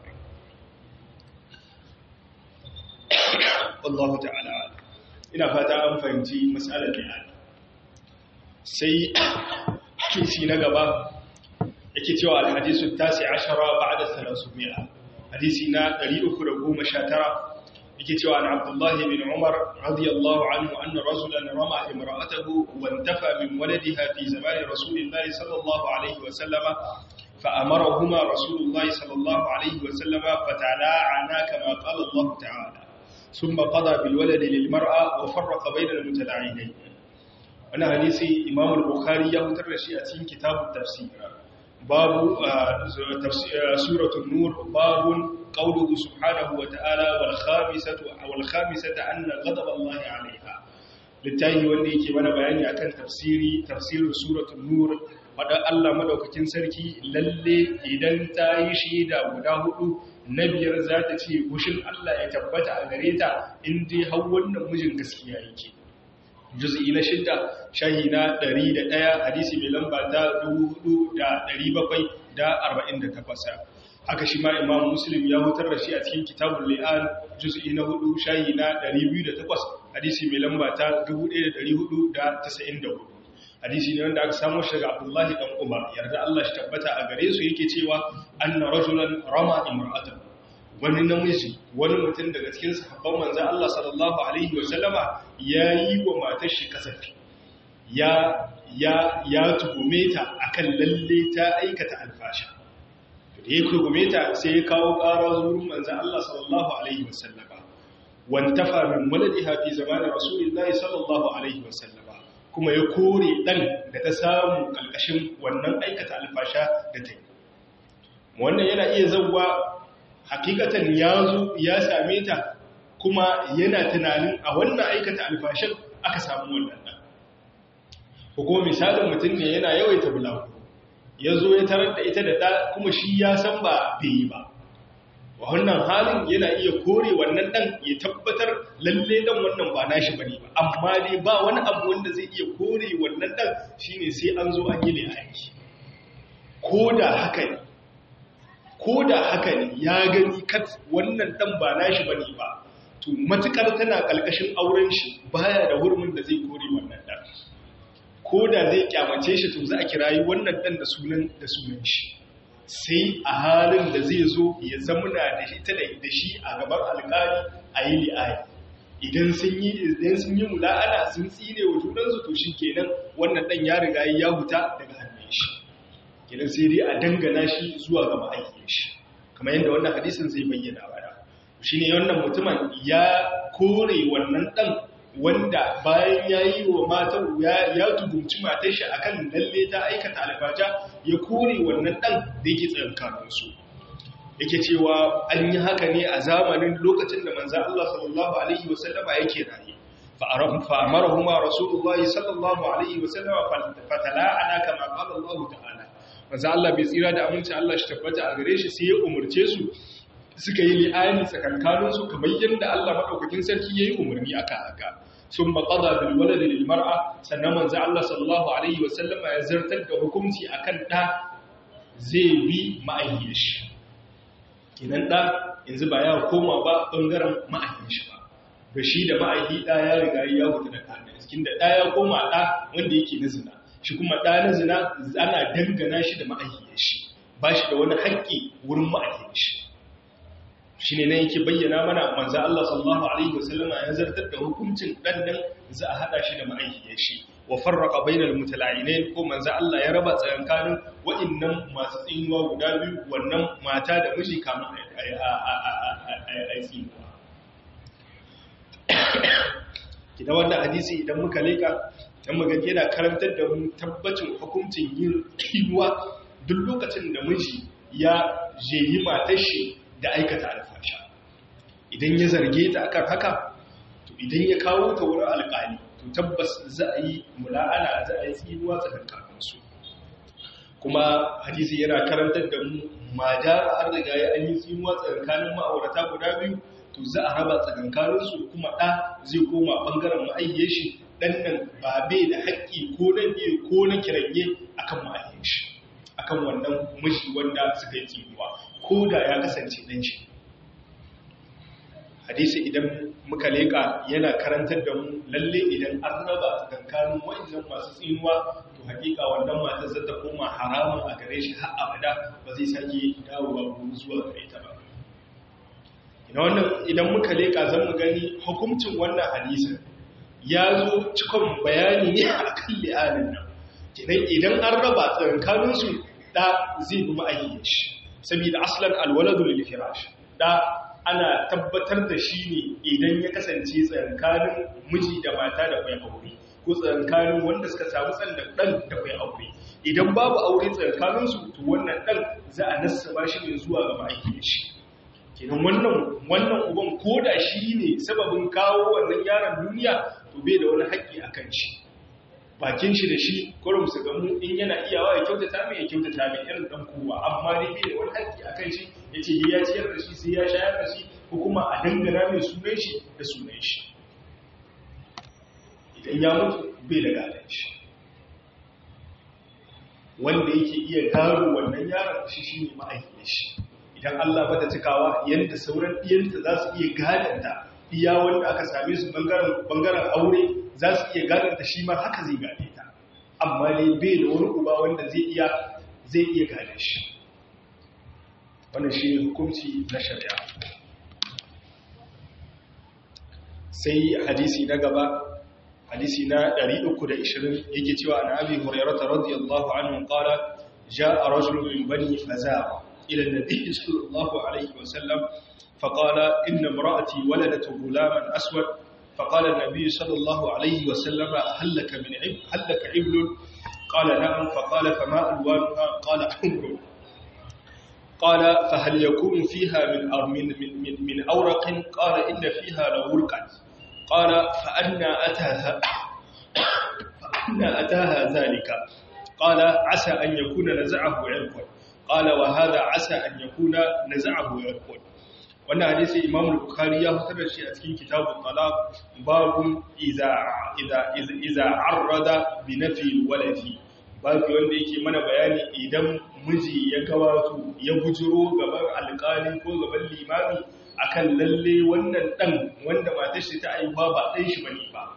A: wallahu ta'ala ina fata an fahimci matsalar li'ani sai hadisi na gaba yake cewa alhadisu tasi ashara ba'da salasumia hadisi na 319 yake cewa an abdullahi bin umar radiyallahu anhu anna rasulan rama imra'atahu wa intafa min waladiha fi zamani rasulillahi sallallahu alaihi wa sallama فأمرهما رسول الله صلى الله عليه وسلم فتلاعنا كما قال الله تعالى ثم قضى بالولد للمرأة وفرق بين المتلاعنين وانا حديثي إمام البخاري يهتر شيء أتين كتاب التفسير باب سورة النور باب قوله سبحانه وتعالى والخامسة والخامسة أن غضب الله عليها littahi wanda yake mana bayani akan tafsiri tafsirin suratul nur wadda Allah madaukakin sarki lalle idan ta yi shaida guda hudu na biyar za ta ce gushin Allah ya tabbata a gare ta in dai har wannan mijin gaskiya yake juz'i na shidda shahi na 101 hadisi mai lamba ta 4748 haka shi ma imam muslim ya hutar da shi a cikin kitabul li'an juz'i na 4 shayi na 208 hadisi mai lamba ta 1494 hadisi ne wanda aka samu shi daga abdullahi dan umar yarda Allah shi tabbata a gare su yake cewa anna rajulan rama imra'atan wani namiji wani mutum daga cikin sahabban manzo Allah sallallahu alaihi wa sallama yayi wa matar shi kasafi ya ya ya tugume ta akan lalle ta aikata alfasha da ya tugume ta sai ya kawo ƙara zurin manzo Allah sallallahu alaihi wa sallama wantafa min waladiha fi zamanin rasulullahi sallallahu alaihi wa sallama kuma ya kore dan da ta samu kalkashin wannan aikata alfasha da ta yi wannan yana iya zauwa hakikatan ya zo ya same ta kuma yana tunanin a wannan aikata alfashin aka samu wannan ɗan ko kuma misalin mutum ne yana yawaita bulawu ya zo ya tarar da ita da ɗa kuma shi ya san ba bai yi ba wa wannan halin yana iya kore wannan ɗan ya tabbatar lalle ɗan wannan ba nashi bane ba amma dai ba wani abu wanda zai iya kore wannan ɗan shine sai an zo an yi ne aiki ko da haka ne ko da haka ne ya gani kat wannan dan ba nashi bane ba to matukar tana kalkashin auren shi baya da hurmin da zai kore wannan dan ko da zai kyamace shi to za a kirayi wannan dan da sunan da sunan shi sai a halin da zai zo ya zamuna da shi ta da shi a gaban alƙali a yi li'ayi idan sun yi idan sun yi mula'ana sun tsine wa junansu to shikenan wannan dan ya riga ya huta daga hannun shi kenan sai dai a dangana shi zuwa ga ma'aikin shi kamar yadda wannan hadisin zai bayyana bada shi ne wannan mutumin ya kore wannan ɗan wanda bayan ya yi wa matar ya tugumci matar shi akan lalle ta aikata alfaja ya kore wannan ɗan da yake tsakankaninsu yake cewa an yi haka ne a zamanin lokacin da manzan Allah sallallahu Alaihi wasallama yake raye fa'amarahuma rasulullahi sallallahu Alaihi wasallama fatala'ana kama ƙala Allah ta'ala manzo Allah bai tsira da aminci Allah shi tabbata a gare shi sai ya umurce su suka yi li'ani tsakankanin su kamar yadda Allah madaukakin sarki yayi umarni aka haka sun maqada bil walad lil mar'a sannan manzo Allah sallallahu alaihi wa sallama ya zartar da hukunci akan da zai bi ma'ayyar shi kinan da yanzu ba ya koma ba bangaren ma'ayyar shi ba da shi da ma'ayyi da ya riga ya huta da ɗan cikin da da ya koma da wanda yake na zina shi kuma ɗanin zina ana dangana shi da ma'aikiyar shi ba shi da wani haƙƙi wurin ma'aikiyar shi shi ne na yake bayyana mana manza Allah sallallahu Alaihi wasallama ya zartar da hukuncin ɗanɗan za a haɗa shi da ma'aikiyar shi wa farraka bainar mutala'inai ko manza Allah ya raba tsakankanin wa'innan masu tsinuwa guda biyu wannan mata da miji kamun a tsinuwa kina wannan hadisi idan muka leka dan magana yana karantar da mu tabbacin hukuncin yin kiwa duk lokacin da miji ya jeyi matar shi da aikata alfasha idan ya zarge ta akan haka to idan ya kawo ta wurin alƙali to tabbas za a yi mula'ana za a yi tsinuwa tsakankanin su kuma hadisi yana karantar da mu ma jara har riga ya an yi tsinuwa tsakankanin ma'aurata guda biyu to za a raba tsakankaninsu kuma ɗa zai koma ɓangaren ma'ayyar shi ɗan nan ba bai da haƙƙi ko na biyu ko na kiranye akan ma'ayyar shi akan wannan mashi wanda suka yi tsinuwa ko da ya kasance ɗan shi hadisi idan muka leƙa yana karantar da mu lalle idan an raba tsakankanin wa'annan masu tsinuwa to hakika wannan matar zata koma haramun a gare shi har abada ba zai sake dawowa zuwa gare ta ba ina wannan idan muka leka zan mu gani hukuncin wannan hadisin ya zo cikon bayani ne a kan li'anin nan kinan idan an raba tsakankaninsu da zai bi ma'ayyar shi saboda aslan alwaladu lil firash da ana tabbatar da shi ne idan ya kasance tsakankanin miji da mata da kai aure ko tsakankanin wanda suka samu tsan da dan da kai aure idan babu aure tsakankaninsu to wannan dan za a nassaba shi ne zuwa ga ma'ayyar shi kenan wannan wannan uban koda shi ne sababin kawo wannan yaron duniya to bai da wani haƙƙi a kan shi bakin shi da shi kurum su gamu in yana iyawa ya kyautata mai ya kyautata mai irin dan kowa amma dai bai da wani haƙƙi a kan shi ya ce ya ciyar da shi sai ya shayar da shi ko kuma a dangana mai sunan shi da sunan shi idan ya mutu bai da gadon shi wanda yake iya gano wannan yaron shi shi ne ma'aikin shi idan Allah bata cikawa yanda sauran diyanta za su iya gadanta iya wanda aka same su bangaren aure za su iya gadanta shi ma haka zai gade ta amma ne bai da wani uba wanda zai iya zai iya gane shi wannan shi hukunci na shari'a sai hadisi na gaba hadisi na 320 yake cewa an abi hurairah radiyallahu anhu qala jaa rajulun min bani fazara ila an-nabi sallallahu alayhi wa sallam فقال إن امرأتي ولدت غلاما أسود فقال النبي صلى الله عليه وسلم هل لك من عبل هل لك عبل قال نعم فقال فما ألوانها قال حمر قال فهل يكون فيها من من من, من أورق قال إن فيها لورقا قال فأنا أتاها فأنا أتاها ذلك قال عسى أن يكون نزعه عرق قال وهذا عسى أن يكون نزعه عرق wannan hadisi Imam Bukhari ya fitar da shi a cikin kitabun talaq babu idza idza idza arrada bi nafi waladi babu wanda yake mana bayani idan miji ya gabato ya bujiro gaban alƙali ko gaban limami akan lalle wannan dan wanda matar shi ta aiwa ba dan shi bane ba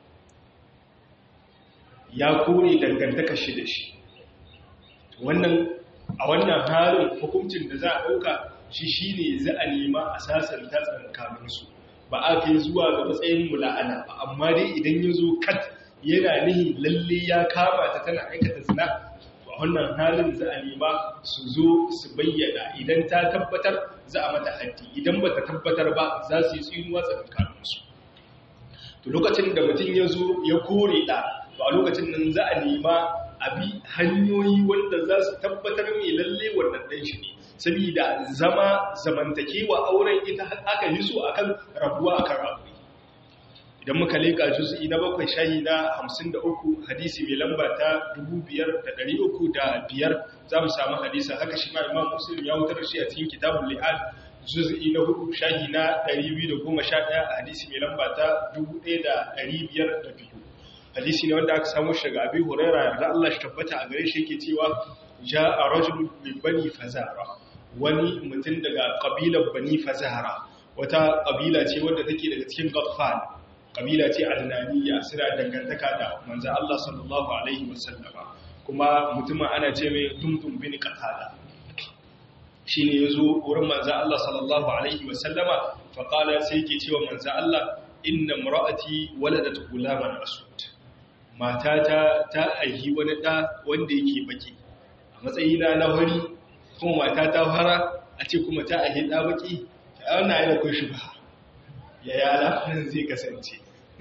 A: ya kore dangantaka shi da shi wannan a wannan halin hukuncin da za a dauka shi shi ne za a nema a sasanta tsankaninsu ba a kai zuwa ga matsayin mula'ana ba amma dai idan ya zo kat yana nihi lalle ya kama ta tana aikata zina a wannan halin za a nema su zo su bayyana idan ta tabbatar za a mata haddi idan ba ta tabbatar ba za su yi tsinuwa tsankaninsu to lokacin da mutum ya zo ya kore da to a lokacin nan za a nema abi hanyoyi wanda za su tabbatar mai lalle wannan ɗan shi ne saboda zama zamantakewa auren ita aka yi so akan rabuwa akan rabu idan muka leka juz'i na bakwai shahi na 53 hadisi mai lamba ta 5305 za mu samu hadisa haka shi ma imam muslim ya wutar shi a cikin kitabul li'ad juz'i na 4 shahi na 211 hadisi mai lamba ta 1502 hadisi ne wanda aka samu shi daga abi huraira yarda Allah shi tabbata a gare shi yake cewa ja'a rajulun min bani fazara wani mutum daga kabilar bani fazara wata kabila ce wadda take daga cikin ghaffal kabila ce adnaniya suna dangantaka da manzo Allah sallallahu alaihi wasallama kuma mutumin ana ce mai dumdum bin qatada shine yazo wurin manzo Allah sallallahu alaihi wasallama fa qala sai yake cewa manzo Allah inna imra'ati waladat gulaman asud matata ta aihi wani da wanda yake baki a matsayina na wari kuma mata ta fara a ce kuma ta ahi da baki ta wannan yana kun shi ba yaya alaƙanin zai kasance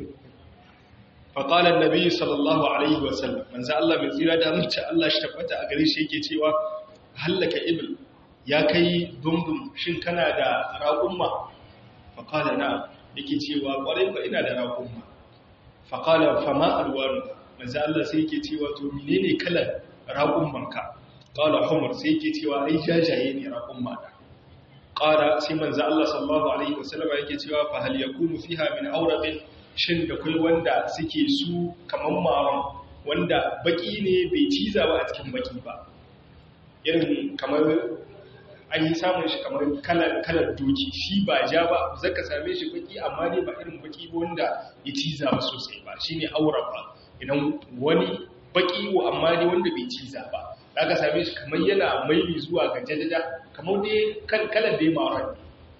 A: faƙalar nabi sallallahu alaihi wasallam manzan Allah mai tsira da amince Allah shi tabbata a gare shi yake cewa hallaka ibil ya kai dundun shin kana da raƙumma faƙalar na yake cewa ƙwarai ba ina da raƙumma faƙalar fama alwaru manzan Allah sai yake cewa to menene kalar raƙummanka ƙala humar sai yake cewa ai jajaye ne raƙumma da ƙara sai manzo Allah sallallahu alaihi wasallam yake cewa fa hal yakunu fiha min awraqin shin da kai wanda suke su kaman maron wanda baki ne bai ciza ba a cikin baki ba irin kamar an yi samun shi kamar kalar kalar doki shi ba ja ba zaka same shi baki amma dai ba irin baki ba wanda ya ciza ba sosai ba shine aura ba idan wani baki wa amma dai wanda bai ciza ba aka same shi kamar yana maili zuwa ga jajjaja kamar dai kalan da ya mara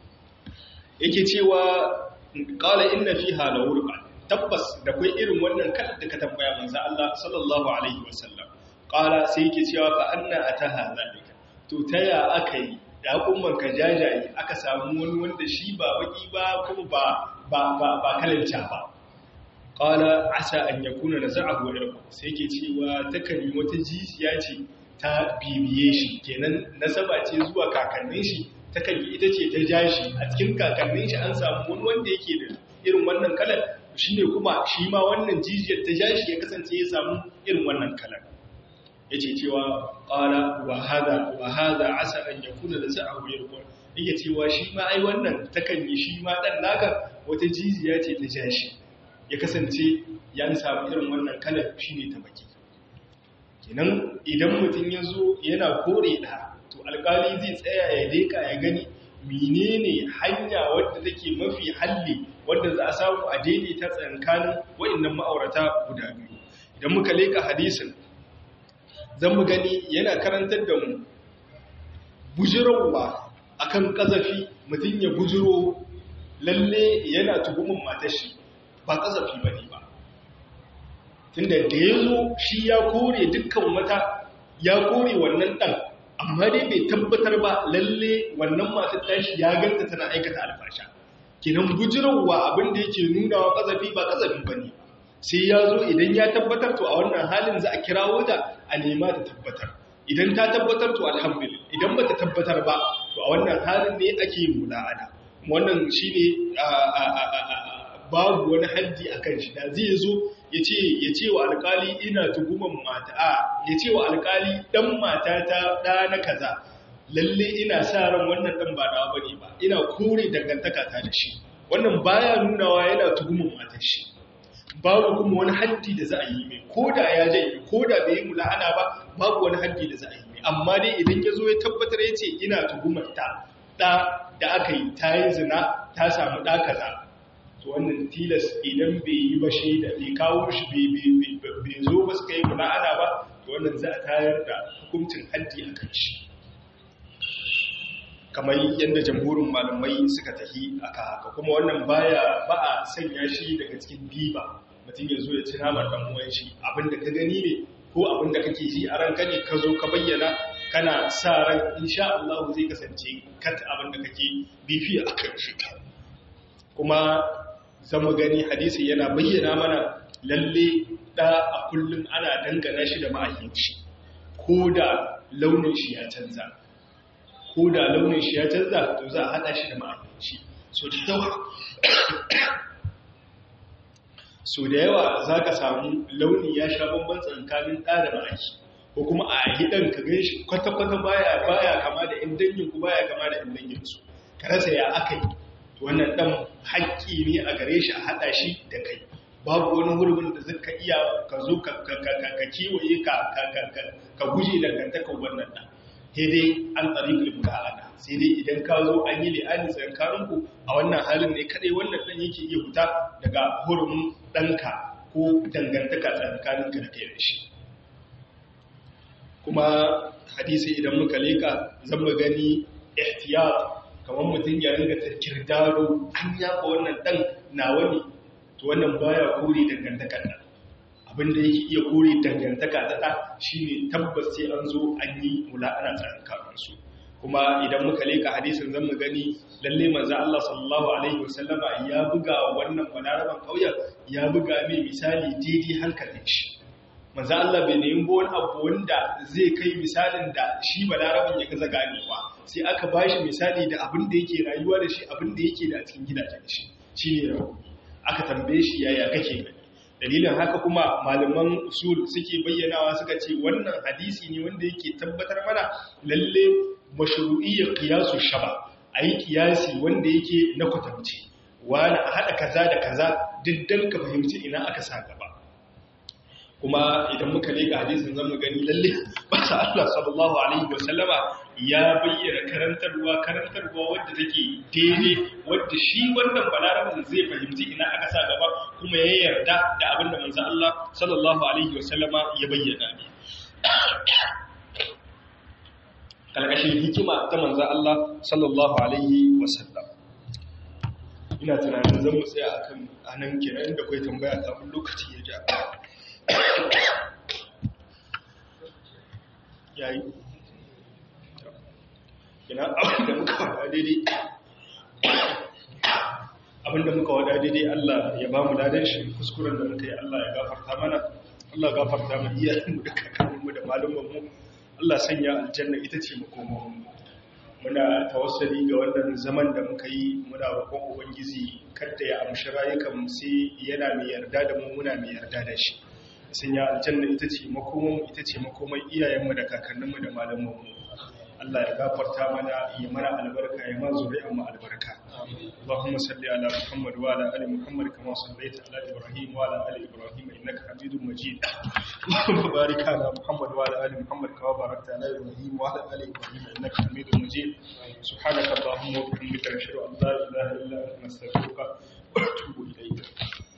A: yake cewa kala inna fiha la wurqa tabbas da kai irin wannan kalan da ka tambaya manzo Allah sallallahu alaihi wasallam kala sai yake cewa fa anna ataha zalika to taya akai da hukumman ka jajaye aka samu wani wanda shi ba baki ba kuma ba ba ba, ba kalanta ba qala asa an yakuna naza'ahu irqa sai yake cewa takan yi wata jijiya ce ta bibiye shi kenan nasaba ce zuwa kakannin shi ta kan ita ce ta ja shi a cikin kakannin shi an samu wani wanda yake da irin wannan kalar shi ne kuma shi ma wannan jijiyar ta ja shi ya kasance ya samu irin wannan kalar ya ce cewa ƙala wa hada wa hada asa an ya kuna da sa'ahu ya rukun yake cewa shi ma ai wannan ta kan yi shi ma ɗan naka wata jijiya ce ta ja shi ya kasance ya samu irin wannan kalar shi ne ta baki kenan idan mutum ya zo yana kore da to to alkali zai tsaya ya leka ya gani menene hanya wadda take mafi halli wadda za a samu a daidaita tsakanin waɗannan ma'aurata guda biyu idan muka leka hadisin zan mu gani yana karantar da mu bujirowa akan kazafi mutum ya bujiro lalle yana tuhumin matashi ba kazafi ba ne ba tunda da ya zo shi ya kore dukkan wata ya kore wannan ɗan amma dai bai tabbatar ba lalle wannan matar tashi ya ganta tana aikata alfasha kinan bujirowa abinda yake nuna wa kazafi ba kazafi ba ne sai ya zo idan ya tabbatar to a wannan halin za a kirawo ta a nema ta tabbatar idan ta tabbatar to alhamdulillah idan ba ta tabbatar ba to a wannan halin ne ake yin mula'ana wannan shi ne babu wani haddi a kan shi da zai zo ya ce wa alkali ina tuguman mata a ya ce wa alkali dan mata ta ɗa na kaza lalle ina sa ran wannan ɗan ba da bane ba ina kore dangantaka ta da shi wannan baya nunawa yana tuguman matar shi babu kuma wani haddi da za a yi mai ko da ya jai ko da bai yi mula'ana ba babu wani haddi da za a yi mai amma dai idan ya zo ya tabbatar ya ce ina tuhumar ta ɗa da aka yi ta yi zina ta samu ɗa kaza to wannan tilas idan bai yi ba shi da bai kawo shi bai zo ba suka yi mula'ana ba to wannan za a tayar da hukuncin haddi a kan shi kamar yadda jamhurin malamai suka tafi aka haka kuma wannan baya ba a sanya shi daga cikin giba mutum ya zo ya ci namar dan uwan shi abinda ka gani ne ko abinda kake ji a ranka ne ka zo ka bayyana kana sa ran insha Allah zai kasance kat abinda kake bifi a kan shi kuma zama gani hadisi yana bayyana mana lalle da a kullum ana dangana shi da ma'ahinci ko da launin shi ya canza ko da launin shi ya canza to za a haɗa shi da ma'aikaci so da yawa so da yawa za ka samu launi ya sha bambam tsakanin ɗa da ma'aiki ko kuma a hidan ka gan shi kwata-kwata baya baya kama da ‘yan danginku baya kama da ‘yan danginsu ka rasa ya aka yi wannan ɗan haƙƙi ne a gare shi a haɗa shi da kai babu wani hurumin da zaka iya ka zo ka kiwaye ka guje dangantakar wannan ɗan sai dai an tsari filmula'ana sai dai idan ka zo an yi li'ani tsakaninku a wannan halin ne kadai wannan ɗan yake iya huta daga hurumin ɗanka ko dangantaka tsakaninka da kai da shi kuma hadisi idan muka leka zan mu gani ihtiyat kamar mutum ya ringa tarkirdaro an yaba wannan ɗan nawa ne to wannan baya kore dangantakar nan abinda yake iya kore dangantaka ta ɗa shi ne tabbas sai an zo an yi mula'ana tsakankaninsu kuma idan muka leka hadisin zan mu gani lalle manzo Allah sallallahu alaihi wasallama ya buga wannan balaraban kauyen ya buga mai misali daidai hankalin shi manzo Allah bai nemi wani abu wanda zai kai misalin da shi balaraban ya gaza ganewa sai aka bashi misali da abin da yake rayuwa da shi abin da yake da a cikin gidajen shi shine rawu aka tambaye shi yaya kake gani dalilin haka kuma malaman usul suke bayyanawa suka ce wannan hadisi ne wanda yake tabbatar mana lalle mashru'iyyar qiyasu shaba ayi qiyasi wanda yake na kwatance wani a hada kaza da kaza diddan ka fahimci ina aka sa gaba kuma idan muka leka hadisin zamu gani lalle basa Allah sallallahu alaihi wasallama ya bayyana karantarwa karantarwa wadda take daidai wadda shi wannan balarabin zai fahimci ina aka sa gaba kuma ya yarda da abinda manzo Allah sallallahu alaihi wasallama ya bayyana ne kalkashin hikima ta manzo Allah sallallahu alaihi wasallam ina tunanin zan mu tsaya akan anan kenan da kai tambaya kafin lokaci ya ja yayi ina abinda muka wada daidai abinda muka wada daidai Allah ya ba mu ladan shi kuskuren da muka yi Allah ya gafarta mana Allah gafarta mu iyayenmu da kakanninmu da malumanmu Allah sanya aljanna ita ce makomanmu muna tawassali ga wannan zaman da muka yi muna roƙon ubangiji kada ya amshi rayukan sai yana mai yarda da mu muna mai yarda da shi sanya aljanna ita ce makomanmu ita ce makoman iyayenmu da kakanninmu da malumanmu Allah ya gafarta mana ya mana albarka ya ma zuri'an mu albarka اللهم صل على محمد وعلى ال محمد كما صليت على ابراهيم وعلى ال ابراهيم انك حميد مجيد وبارك على محمد وعلى ال محمد كما باركت على ابراهيم وعلى ال ابراهيم انك حميد مجيد سبحانك اللهم وبحمدك نشهد ان لا اله الا انت نستغفرك ونتوب اليك